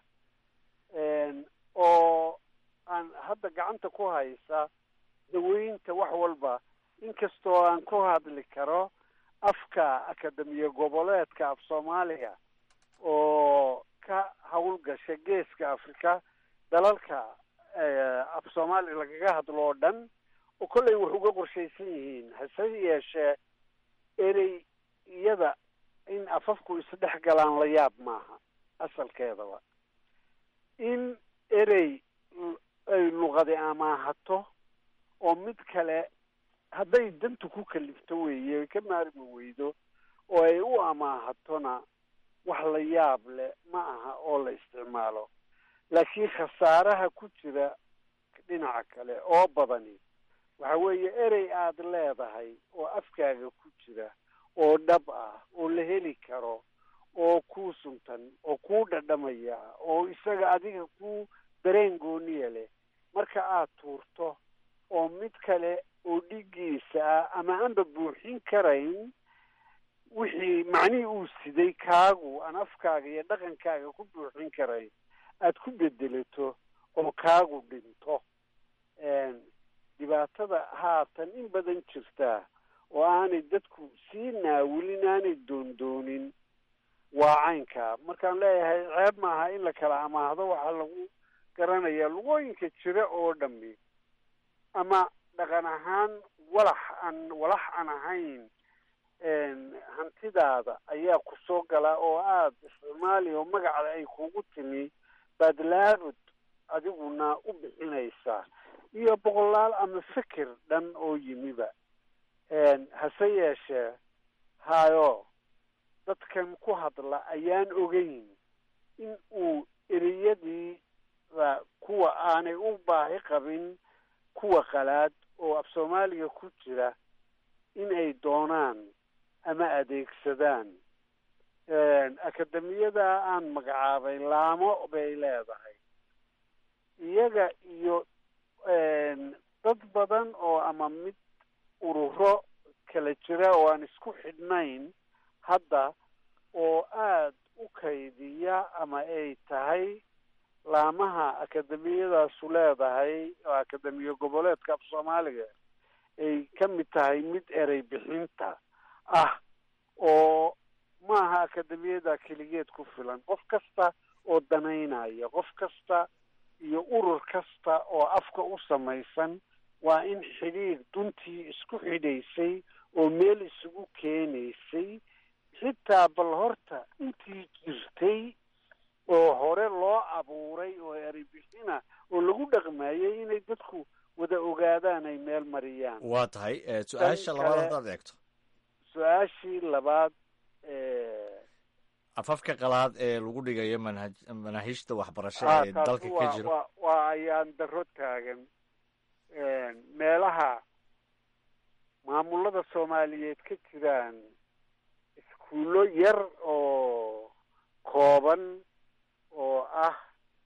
oo aan hadda gacanta ku haysa daweynta wax walba inkastoo aan ku hadli karo afka akademiya goboleedka af soomaaliga oo ka howlgasha geeska africa dalalka af soomaaliga lagaga hadlo oo dhan oo kollay wax uga qorshaysan yihiin hase yeeshee erey iyada in afafku isdhex galaan la yaab maaha asalkeedaba in erey ay luqadi amaahato oo mid kale hadday dantu ku kalifto weeye ay ka maarmi weydo oo ay u amaahatona wax la yaab leh ma aha oo la isticmaalo laakiin khasaaraha ku jira dhinaca kale oo badani waxa weeye erey aada leedahay oo afkaaga ku jira oo dhab ah oo la heli karo oo kuu suntan oo kuu dhadhamaya oo isaga adiga ku dareen gooniya leh marka aad tuurto oo mid kale oo dhigiisa ah ama aanba buuxin karayn wixii macnihii uu siday kaagu aan afkaaga iyo dhaqankaaga ku buuxin karayn aad ku bedelato oo kaagu dhinto dhibaatada haatan in badan jirtaa oo aanay dadku sii naawilin aanay doondoonin waa caynka markaan leeyahay ceeb maaha in la kala amaahdo waxaa lagu garanaya lugooyinka jira oo dhami ama dhaqan ahaan walax aan walax aan ahayn hantidaada ayaa ku soo gala oo aada isticmaali oo magacda ay kugu timi baad laabud adiguna u bixinaysaa iyo boqolaal ama fikir dhan oo yimiba hase yeeshee hayo dadkan ku hadla ayaan ogeyn in uu ereyadiida kuwa aanay u baahi qabin kuwa qalaad oo af soomaaliga ku jira in ay doonaan ama adeegsadaan akademiyada aan magacaabay laamo bay leedahay iyaga iyo dad badan oo ama mid ururo kala jira oo aan isku xidhnayn hadda oo aada u kaydiya ama ay tahay laamaha akademiyadaasu leedahay oo akademiya goboleedka af soomaaliga ay ka mid tahay mid erey bixinta ah oo maaha akademiyada keligeed ku filan qof kasta oo danaynaya qof kasta iyo urur kasta oo afka u samaysan waa in xidhiir duntii isku xidhaysay oo meel isugu keenaysay xitaa bal horta intii jirtay oo hore loo abuuray oo ereybixina oo lagu dhaqmayay inay dadku wada ogaadaan ay meel mariyaan waa tahay su-aasha labaad haddaad eegto su-aashii labaad afafka qalaad ee lagu dhigayo manhaj manaahiijta waxbarasho ee dalka ka jiro wa waa ayaan daro taagan meelaha maamulada soomaaliyeed ka jiraan iskuullo yar oo kooban oo ah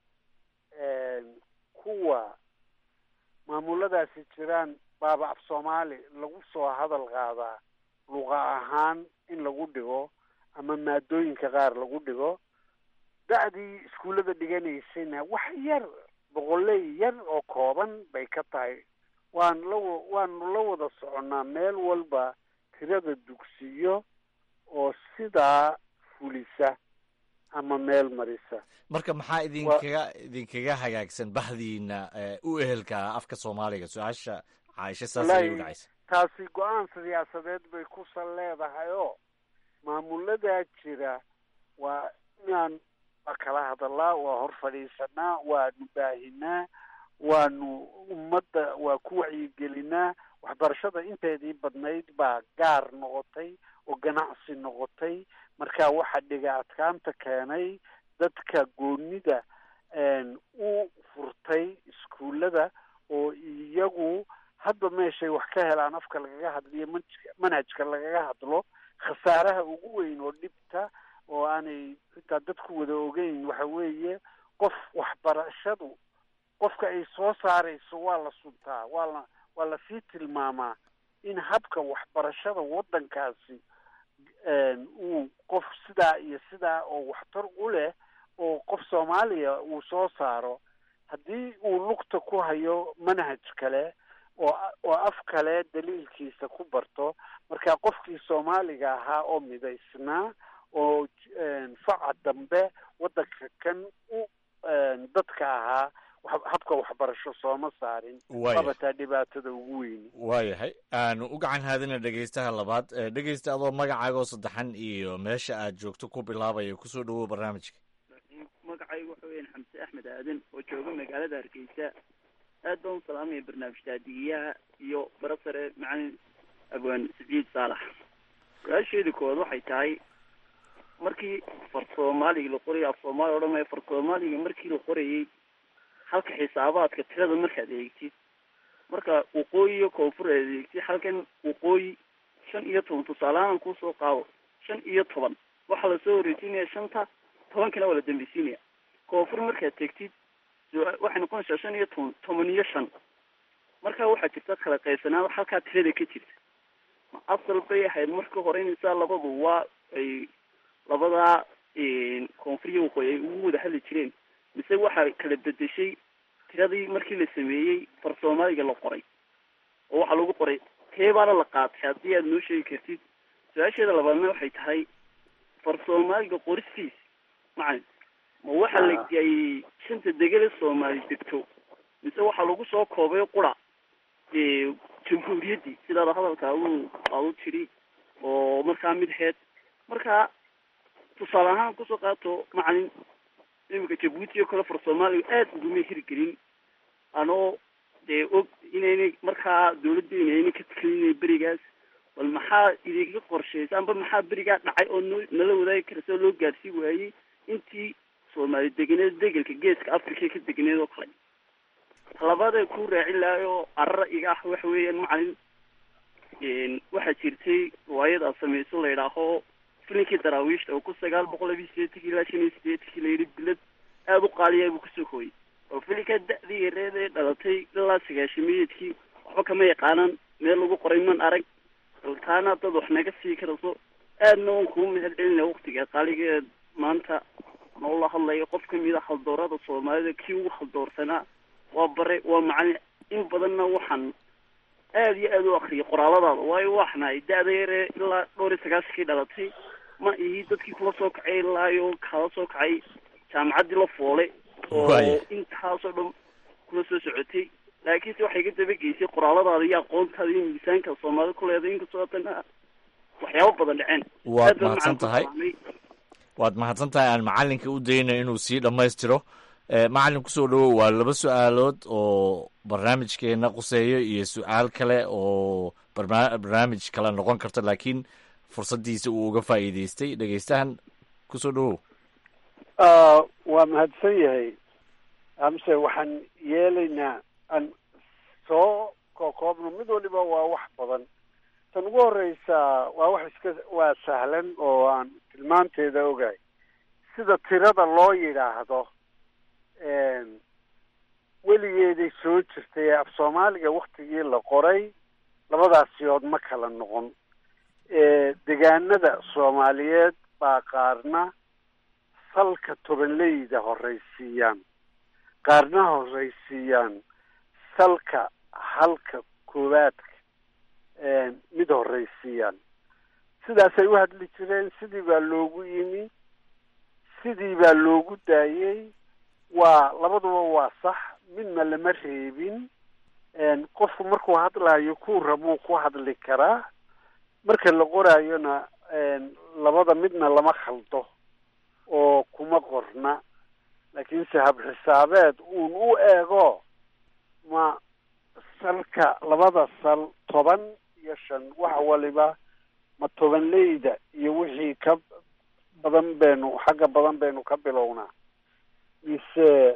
kuwa maamuladaasi jiraan baaba af soomaali lagu soo hadal qaadaa luqa ahaan in lagu dhigo ama maadooyinka qaar lagu dhigo da-dii iskuullada dhiganaysayna wax yar boqoley yar oo kooban bay ka tahay waan la waanu la wada soconnaa meel walba tirada dugsiyo oo sidaa fulisa ama meel marisa marka maxaa idinkaga idinkaga hagaagsan bahdiina u ehelka afka soomaaliga su-aasha caaisha saas ayay u dhacaysa taasi go-aan siyaasadeed bay ku sal leedahay oo maamuladaa jira waa inaan waa kala hadalaa waa hor fadhiisanaa waanu baahinaa waanu ummadda waa ku wacyigelinaa waxbarashada inteedii badnayd baa gaar noqotay oo ganacsi noqotay marka waxa dhiga adkaanta keenay dadka goonida u furtay iskuullada oo iyagu hadba meeshay wax ka helaan afka lagaga hadliyo manhajka manhajka lagaga hadlo khasaaraha ugu weyn oo dhibta oo aanay xitaa dadku wada ogeyn waxa weeye qof waxbarashadu qofka ay soo saarayso waa la suntaa waa la waa lasii tilmaamaa in habka waxbarashada waddankaasi uu qof sidaa iyo sidaa oo waxtar u leh oo qof soomaaliya uu soo saaro haddii uu lugta ku hayo manhaj kale oo oo af kale daliilkiisa ku barto marka qofkii soomaaliga ahaa oo midaysnaa oo faca dambe waddanka kan u dadka ahaa habka waxbarasho sooma saarin wabataa dhibaatada ugu weyni waayahay aanu u gacan haadina dhegeystaha labaad dhegeysta adoo magacaagoo saddexan iyo meesha aad joogto ku bilaabaya kusoo dhawow barnaamijka magacaygu waxa weyan xamse axmed aadan oo jooga magaalada hargeysa aad baan u salaamaya barnaamij taadigiyaha iyo barasare macalin abwaan saciid saalax su-aasheedi koowaad waxay tahay markii far soomaaliga la qorayay af soomaaliya odhan maya far soomaaliga markii la qorayay halka xisaabaadka tirada markaad eegtid marka waqooyi iyo koonfur aad eegtid halkan waqooyi shan iyo toban tusaalehaan kusoo qaado shan iyo toban waxaa lasoo horeysiinaya shanta tobankana waa la dambeysiinaya koonfur markaad tegtid waxay noqonaysaa shan iyo toban toban iyo shan marka waxaa jirta kala qaybsanaan halkaa tirada ka jirta ma asal bay ahayd marka hore inaysaa labadu waa ay labadaa koonfur iyo waqooyi ay ugu wada hadli jireen mise waxaa kala bedeshay tiradii markii la sameeyey far soomaaliga la qoray oo waxaa lagu qoray teebaana la qaatay haddii aad noo sheegi kartid su-aasheeda labaadna waxay tahay far soomaaliga qoristiis macalin ma waxaa la geeyey shanta degele soomaali degto mise waxaa lagu soo koobay qura jamhuuriyaddii sidaada hadalka adu aadu tiri oo markaa mid heed marka tusaale ahaan kusoo qaato macalin iminka jabuuti oo kale far soomaaliga aada uguma hirgelin anoo dee og inaynay markaa dawladdeena ayna ka tekelinay berigaas bal maxaa idinka qorshaysa amba maxaa berigaa dhacay oo noo nala wadaagi karasa oo loo gaarsii waayey intii soomaali deganeed degelka geeska africa ka deganeed oo kale talabaadee ku raacin lahay oo arara iga ah waxa weeyaan macalin waxaa jirtay riwaayad aad samayso la yidhaaho filinkii daraawiishta oo ku sagaal boqol labiyi sideetankii ilaa shan iyo sideetankii layidhi bilad aada u qaaliya buu kusoo hooyey oo filinkaa da-dii yareed ee dhalatay ilaa sagaashamayeedkii waxba kama yaqaanaan meel lagu qoray man arag baltaana dad wax naga sii karayso aadna waan kuu mahad celinaya waktiga qaaligeed maanta noola hadlayo qof kamid a haldoorada soomaalida kii ugu haldoorsanaa waa bare waa macalin in badanna waxaan aada iyo aada u akriyay qoraaladaada waayo waxnahay da-da yaree ilaa dhowr iyo sagaashankii dhalatay ma ihi dadkii kula soo kacay ilaayo kala soo kacay jaamacaddii la foole oo intaasoo dhan kula soo socotay laakiinse waxay ka dabageysay qoraaladaada iyo aqoontaada iyo miisaanka soomaalida ku leeday inkastoo haddana waxyaabo badan dhaceen waad mahadsan tahay waad mahadsan tahay aan macalinka u dayna inuu sii dhammaystiro macalin kusoo dhawow waa laba su-aalood oo barnaamijkeena quseeyo iyo su-aal kale oo barna barnaamij kale noqon karta laakiin fursaddiisa uu uga faa'iideystay dhegeystahan kusoo dhawow waa mahadsan yahay amse waxaan yeelaynaa aan soo kokoobno mid waliba waa wax badan tan ugu horeysa waa wax iska waa sahlan oo aan tilmaanteeda ogahay sida tirada loo yidhaahdo weligeeday soo jirtay af soomaaliga waktigii la qoray labadaasiyood ma kala noqon degaanada soomaaliyeed baa qaarna salka tobanleyda horraysiiyaan qaarna horraysiiyaan salka halka koowaadka mid horraysiiyaan sidaasay u hadli jireen sidii baa loogu yimi sidii baa loogu daayey waa labaduba waa sax midna lama reebin qofku markuu hadlaayo kuu rabuu ku hadli karaa marka la qoraayona labada midna lama khaldo oo kuma qorna laakiinse habxisaabeed uun u eego ma salka labada sal toban iyo shan wax waliba ma tobanleyda iyo wixii ka badan baynu xagga badan baynu ka bilownaa mise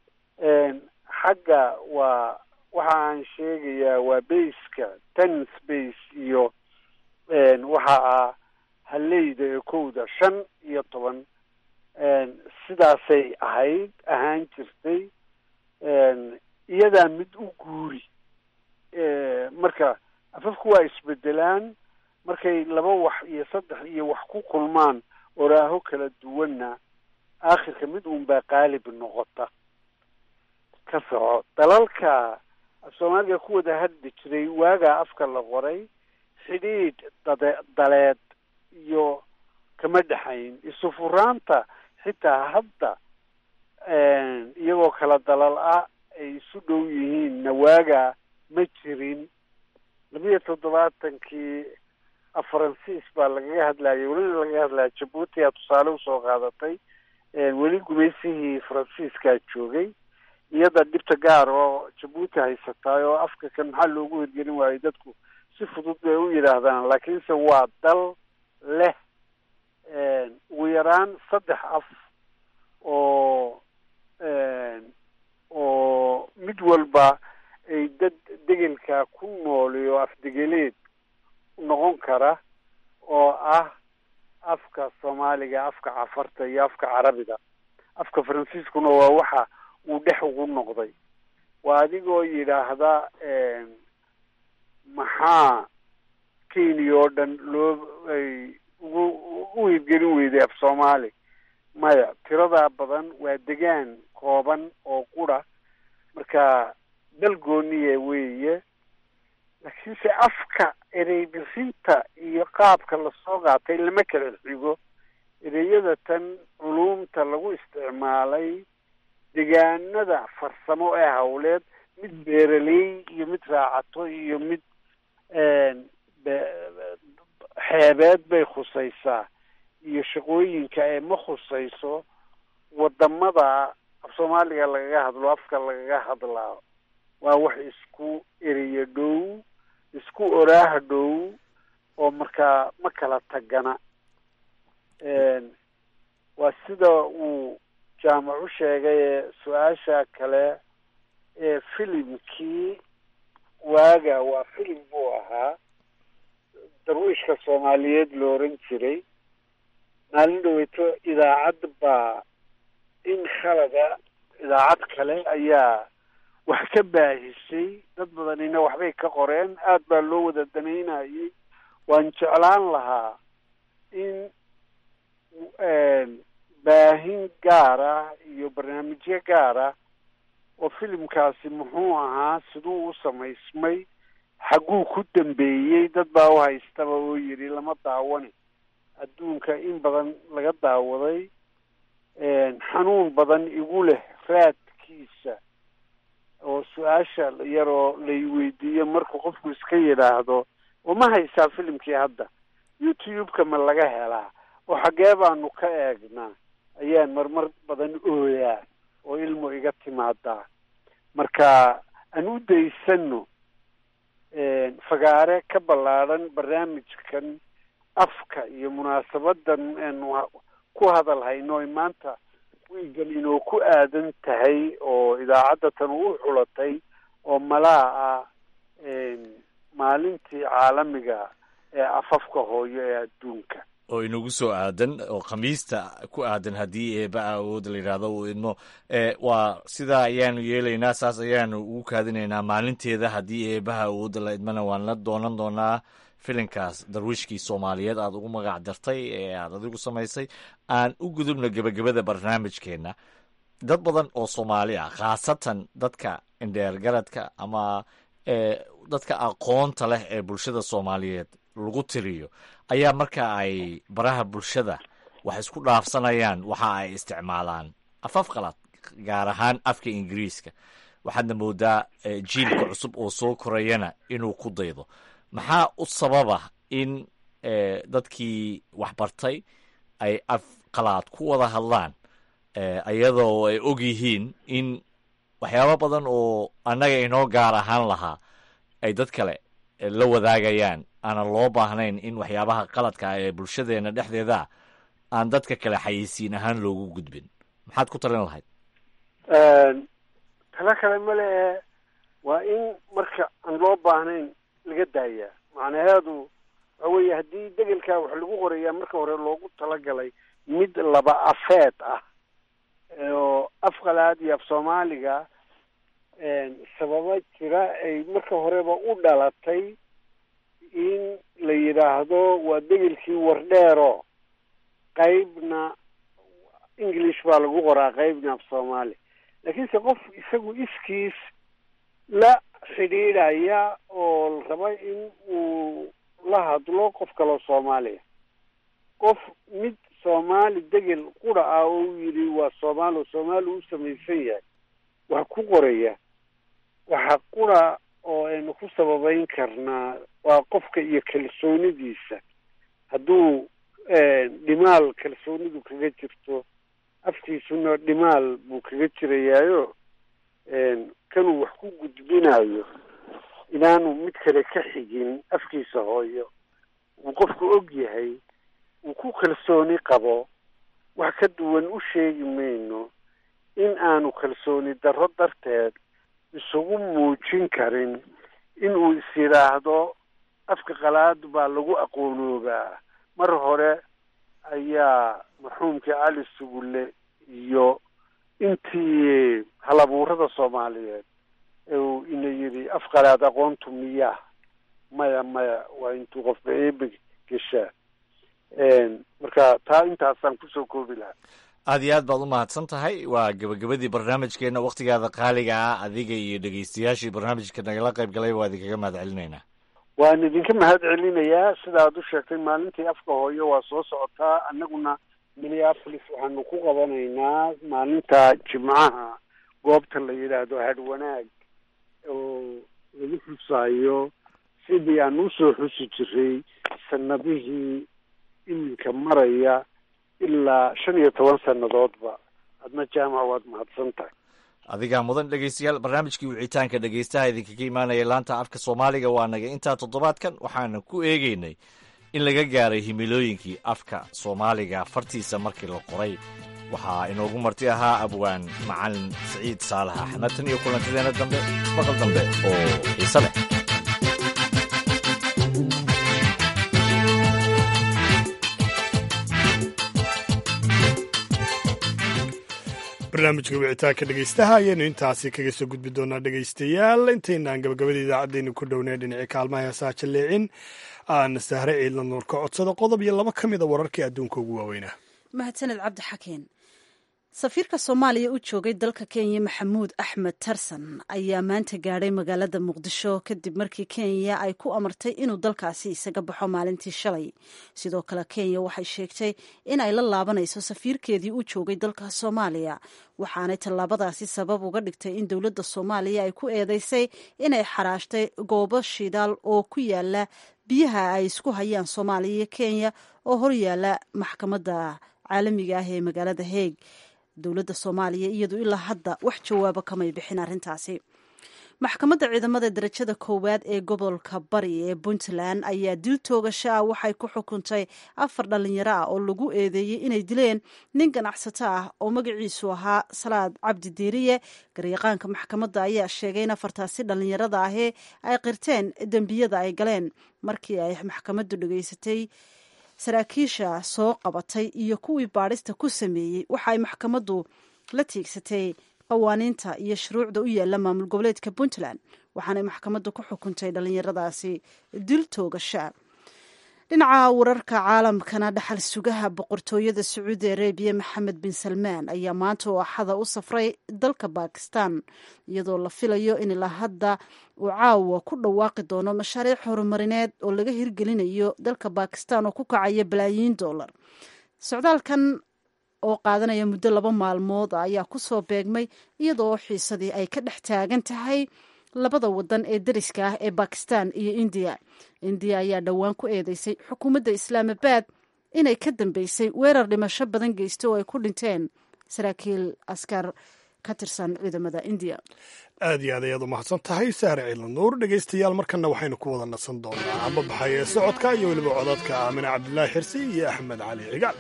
xagga waa waxa aan sheegayaa waa baska ten space iyo waxa ah haleyda ee kowda shan iyo toban sidaasay ahayd ahaan jirtay iyadaa mid u guuri marka afafku waa isbedelaan markay laba wax iyo saddex iyo wax ku kulmaan oraaho kala duwanna aakhirka mid uun baa qaalib noqota ka soco dalalka af soomaaliga ku wada hadli jiray waagaa afka la qoray xidhiidh dade daleed iyo kama dhexayn isu furaanta xitaa hadda iyagoo kala dalal ah ay isu dhow yihiinna waagaa ma jirin labiyo toddobaatankii faransiis baa lagaga hadlayay welina lagaga hadlaya jabuuti aa tusaale usoo qaadatay weli gumaysihii faransiiskaa joogay iyada dhibta gaar oo jabuuti haysataay oo afka kan maxaa loogu hirgelin waayay dadku si fudud bay u yidhaahdaan laakiinse waa dal leh ugu yaraan saddex af oo oo mid walba ay dad degelka ku nooliyo afdegeleed noqon kara oo ah afka soomaaliga afka cafarta iyo afka carabiga afka faransiiskuna waa waxa uu dhex ugu noqday waa adigoo yidhaahda maxaa kenya oo dhan loo ay ugu u hirgelin weyday af soomaali maya tiradaa badan waa degaan kooban oo qura marka dal gooniye weeye laakiinse afka erey bixinta iyo qaabka lasoo qaatay lama kala xigo ereyada tan culumta lagu isticmaalay degaanada farsamo ee hawleed mid beeraley iyo mid raacato iyo mid xeebeed bay khusaysaa iyo shaqooyinka ee ma khusayso wadamada af soomaaliga lagaga hadlo afka lagaga hadlaa waa wax isku ereyo dhow isku oraaha dhow oo markaa ma kala tagana waa sida uu jaamac u sheegay ee su-aasha kale ee filimkii waaga waa filim buu ahaa darwiishka soomaaliyeed la oran jiray maalin dhaweyto idaacad baa in khalada idaacad kale ayaa wax ka baahisay dad badanina waxbay ka qoreen aada baa loo wada danaynayay waan jeclaan lahaa in baahin gaar ah iyo barnaamijyo gaar ah oo filimkaasi muxuu ahaa siduu u samaysmay xagguu ku dambeeyey dad baa u haystaba oo yidhi lama daawani adduunka in badan laga daawaday xanuun badan igu leh raadkiisa oo su-aasha yaroo lay weydiiyo markuu qofku iska yidhaahdo oo ma haysaa filimkii hadda youtube-ka ma laga helaa oo xaggee baanu ka eegnaa ayaan marmar badan ooyaa oo ilmu iga timaadaa marka aan u daysano fagaare ka ballaadhan barnaamijkan afka iyo munaasabadan aanu ku hadal hayno ay maanta wiigan inoo ku aadan tahay oo idaacadda tan u xulatay oo malaa ah maalintii caalamiga ee afafka hooyo ee adduunka oo inagu soo aadan oo khamiista ku aadan haddii eeba awood la yidhaahdo uu idmo waa sidaa ayaanu yeelaynaa saas ayaanu ugu kaadinaynaa maalinteeda haddii eebaha awoodda la idmana waan la doonan doonaa filinkaas darwiishkii soomaaliyeed aad ugu magac dartay ee aad adigu samaysay aan u gudubna gebagabada barnaamijkeenna dad badan oo soomaali ah khaasatan dadka indheergaradka ama dadka aqoonta leh ee bulshada soomaaliyeed lagu tiriyo ayaa marka ay baraha bulshada wax isku dhaafsanayaan waxa ay isticmaalaan afaf qalad gaar ahaan afka ingiriiska waxaadna moodaa jiilka cusub oo soo korayana inuu ku daydo maxaa u sababa in dadkii waxbartay ay af qalaad ku wada hadlaan iyadoo ay og yihiin in waxyaabo badan oo annaga inoo gaar ahaan lahaa ay dad kale la wadaagayaan aanan loo baahnayn in waxyaabaha qaladka ee bulshadeena dhexdeeda aan dadka kale xayeysiin ahaan loogu gudbin maxaad ku talin lahayd talo kale male ee waa in marka aan loo baahnayn laga daayaa macnaheedu waxa weeye haddii degelkaa wax lagu qorayaa marka hore loogu talagalay mid laba afeed ah oo af qalaad iyo af soomaaliga sababa jira ay marka horeba u dhalatay in la yidhaahdo waa degelkii wardheero qaybna english baa lagu qoraa qaybna af soomaali laakiinse qof isagu iskiis la xidhiidhaya oo raba in uu la hadlo qof kaloo soomaaliya qof mid soomaali degel qura ah oo u yidhi waa soomaali oo soomaali u samaysan yahay wax ku qoraya waxa qura oo aynu ku sababeyn karnaa waa qofka iyo kalsoonidiisa hadduu dhimaal kalsoonidu kaga jirto afkiisuna dhimaal buu kaga jirayaayo kanuu wax ku gudbinayo inaanu mid kale ka xigin afkiisa hooyo uu qofku og yahay uu ku kalsooni qabo wax ka duwan u sheegi mayno in aanu kalsooni darro darteed isugu muujin karin inuu is yidhaahdo afka qalaad baa lagu aqoonoobaa mar hore ayaa marxuumkii cali sugulle iyo intii halabuurada soomaaliyeed uu ina yidhi af qalaad aqoontu miyaa maya maya waa intuu qofba eebe geshaa marka taa intaasaan kusoo koobi lahaa aad iyo aad baad u mahadsan tahay waa gebagabadii barnaamijkeenna wakhtigaada qaaliga ah adiga iyo dhegeystayaashii barnaamijka nagala qayb galay waa idinkaga mahad celinaynaa waan idinka mahad celinayaa sidaad u sheegtay maalintii afka hooyo waa soo socotaa annaguna minneapolis waxaanu ku qabanaynaa maalinta jimcaha goobta la yidhaahdo hadh wanaag oo lagu xusaayo sidii aan usoo xusi jiray sanadihii iminka maraya ilaa shan iyo toban sannadoodba adna jaamac waad mahadsan tahay adigaa mudan dhegeystayaal barnaamijkii wicitaanka dhegeystaha idinkaga imaanaya laanta afka soomaaliga waa naga intaa toddobaadkan waxaana ku eegeynay in laga gaaray himilooyinkii afka soomaaliga fartiisa markii la qoray waxaa inoogu marti ahaa abwaan macalin siciid saalax axmed tan iyo kulantadeena dambe maqal dambe oo xiise leh barnaamijka wicitaanka dhegeystaha ayaynu intaasi kaga soo gudbi doonaa dhegeystayaal intaynaan gabagabada idaacaddeenu ku dhownay dhinacii kaalmaha heesaha jalleecin aan sahre ciidla nuur ka codsado qodob iyo laba ka mida wararkii adduunka ugu waaweynaa mahadsaned cabdi xakeen safiirka soomaaliya u joogay dalka kenya maxamuud axmed tarsan ayaa maanta gaadhay magaalada muqdisho kadib markii kenya ay ku amartay inuu dalkaasi isaga baxo maalintii shalay sidoo kale kenya waxay sheegtay in ay la laabanayso safiirkeedii u joogay dalka soomaaliya waxaanay tallaabadaasi sabab uga dhigtay in dowladda soomaaliya ay ku eedeysay inay xaraashtay goobo shidaal oo ku yaala biyaha ay isku hayaan soomaaliya iyo kenya oo horyaala maxkamadda caalamiga ah ee magaalada heeg dowladda soomaaliya iyadu ilaa hadda wax jawaabo kamay bixin arrintaasi maxkamadda ciidamada darajada koowaad ee gobolka bari ee puntland ayaa dil toogasho ah waxay ku xukuntay afar dhalinyaro ah oo lagu eedeeyey inay dileen nin ganacsato ah oo magaciisu ahaa salaad cabdi diiriye garyaqaanka maxkamadda ayaa sheegay in afartaasi dhalinyarada ahi ay qirteen dembiyada ay galeen markii ay maxkamaddu dhegeysatay saraakiisha soo qabatay iyo kuwii baadhista ku sameeyey waxa ay maxkamaddu la tiigsatay qawaaniinta iyo shuruucda u yaalla maamul goboleedka puntland waxaanay maxkamaddu ku xukuntay dhallinyaradaasi dil toogasha dhinaca wararka caalamkana dhaxal sugaha boqortooyada sacuudi arabiya maxamed bin salmaan ayaa maanta oo axada u safray dalka bakistan iyadoo la filayo in ilaa hadda uu caawa ku dhawaaqi doono mashaariic horumarineed oo laga hirgelinayo dalka bakistan oo ku kacaya balaayiin dollar socdaalkan oo qaadanaya muddo laba maalmood ayaa kusoo beegmay iyadoo xiisadii ay ka dhex taagan tahay labada wadan ee dariska ah ee bakistan iyo indiya indiya ayaa dhowaan ku eedeysay xukuumadda islaamabad inay ka dambeysay weerar dhimasho badan geystay oo ay ku dhinteen saraakiil askar ka tirsan ciidamada indiya aad iyo aad ayaad u mahadsan tahay saare ciidla nuur dhegaystayaal markanna waxaynu ku wada nasan doonaa ambabaxay ee socodka iyo weliba codadka aamine cabdilaahi xirsi iyo axmed cali cigaal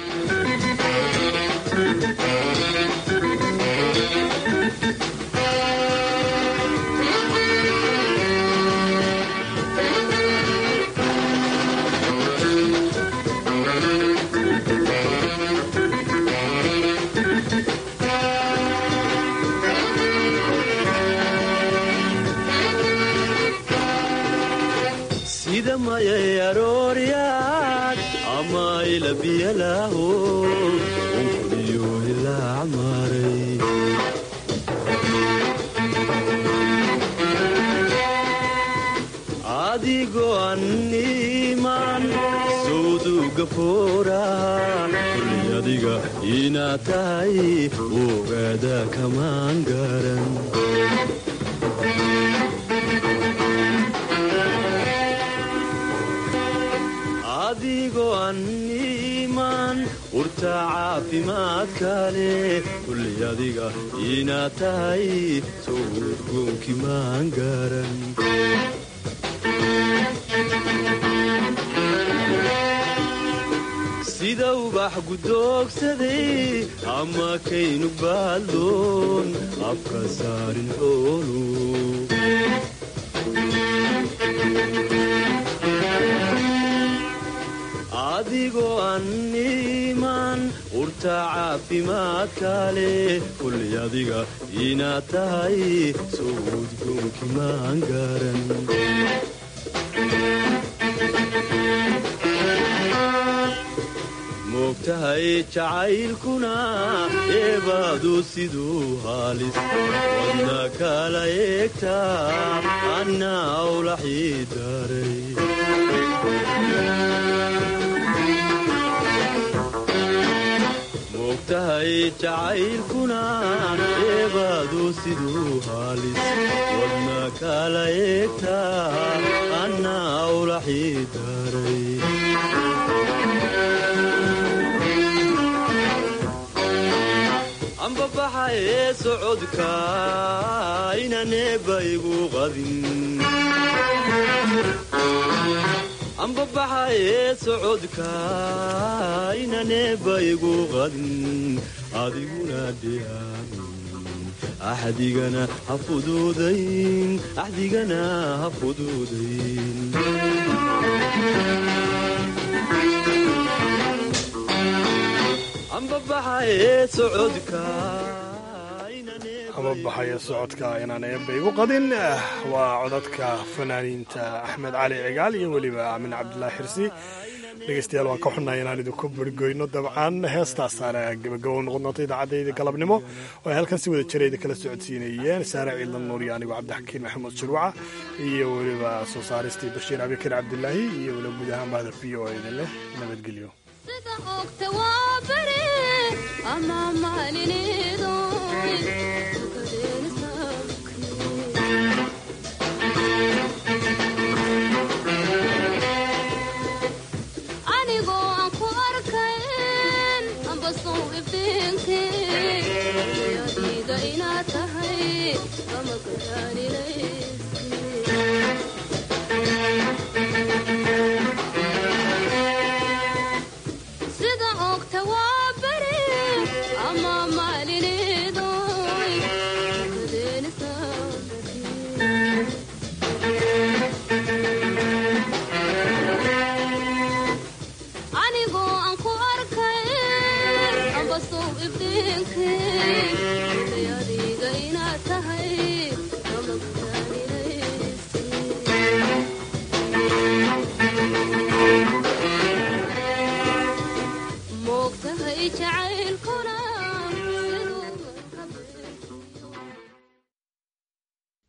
sida mayay arooryaad ama ilabiyalaaho unkudiyo ilaa maray adigoo anniman sawduga foora kulli adiga inaad tahay ogaada kamaan garan adigoo anniman urta caafimaadka leh kulli adiga inaad tahay sowdgoonki maan garan sida ubax gudoogsaday ama kaynu baadloon afka saarin xoolu adigoo anniman urta caafimaadka leh kulli adiga inaad tahay sowdgoonki maan garan moogtahay jacaylkuna eebaadu siduu haalis wadna kala eegtaa anna awlaxii daray moogtahay jacaylkuna eebaadu siduu haalis wadna kala eegtaa anna awlaxii daray ambabaxa ee socodka inaneeba igu qadin ambabaxa ee socodka inaneeba igu qadin adiguna dhiyaamin axdigana ha fuduudayn axdigana ha fuduudayn ambabaxa ee socodka ama baxaya socodka inaan eebba igu qadin waa codadka fanaaniinta axmed cali cigaal iyo weliba aamin cabdulaahi xirsi dhegeystayaal waan ka xunnahay inaan idinku burgoyno dabcan heestaasaana gabagabo noqon doonta idaacadayda galabnimo oo ay halkan si wada jirayda kala socodsiinayeen saare ciidlan nuur iyo anigoo cabdixakiin maxamuud shirwaca iyo weliba soo saaristii bashiir abikar cabdilaahi iyo weliba guud ahaan bahda v o idin leh nabadgelyo ama maalinido anigoo aan ku arkayn ambasow iftiinki adiga inaad tahay ama garaaninaysa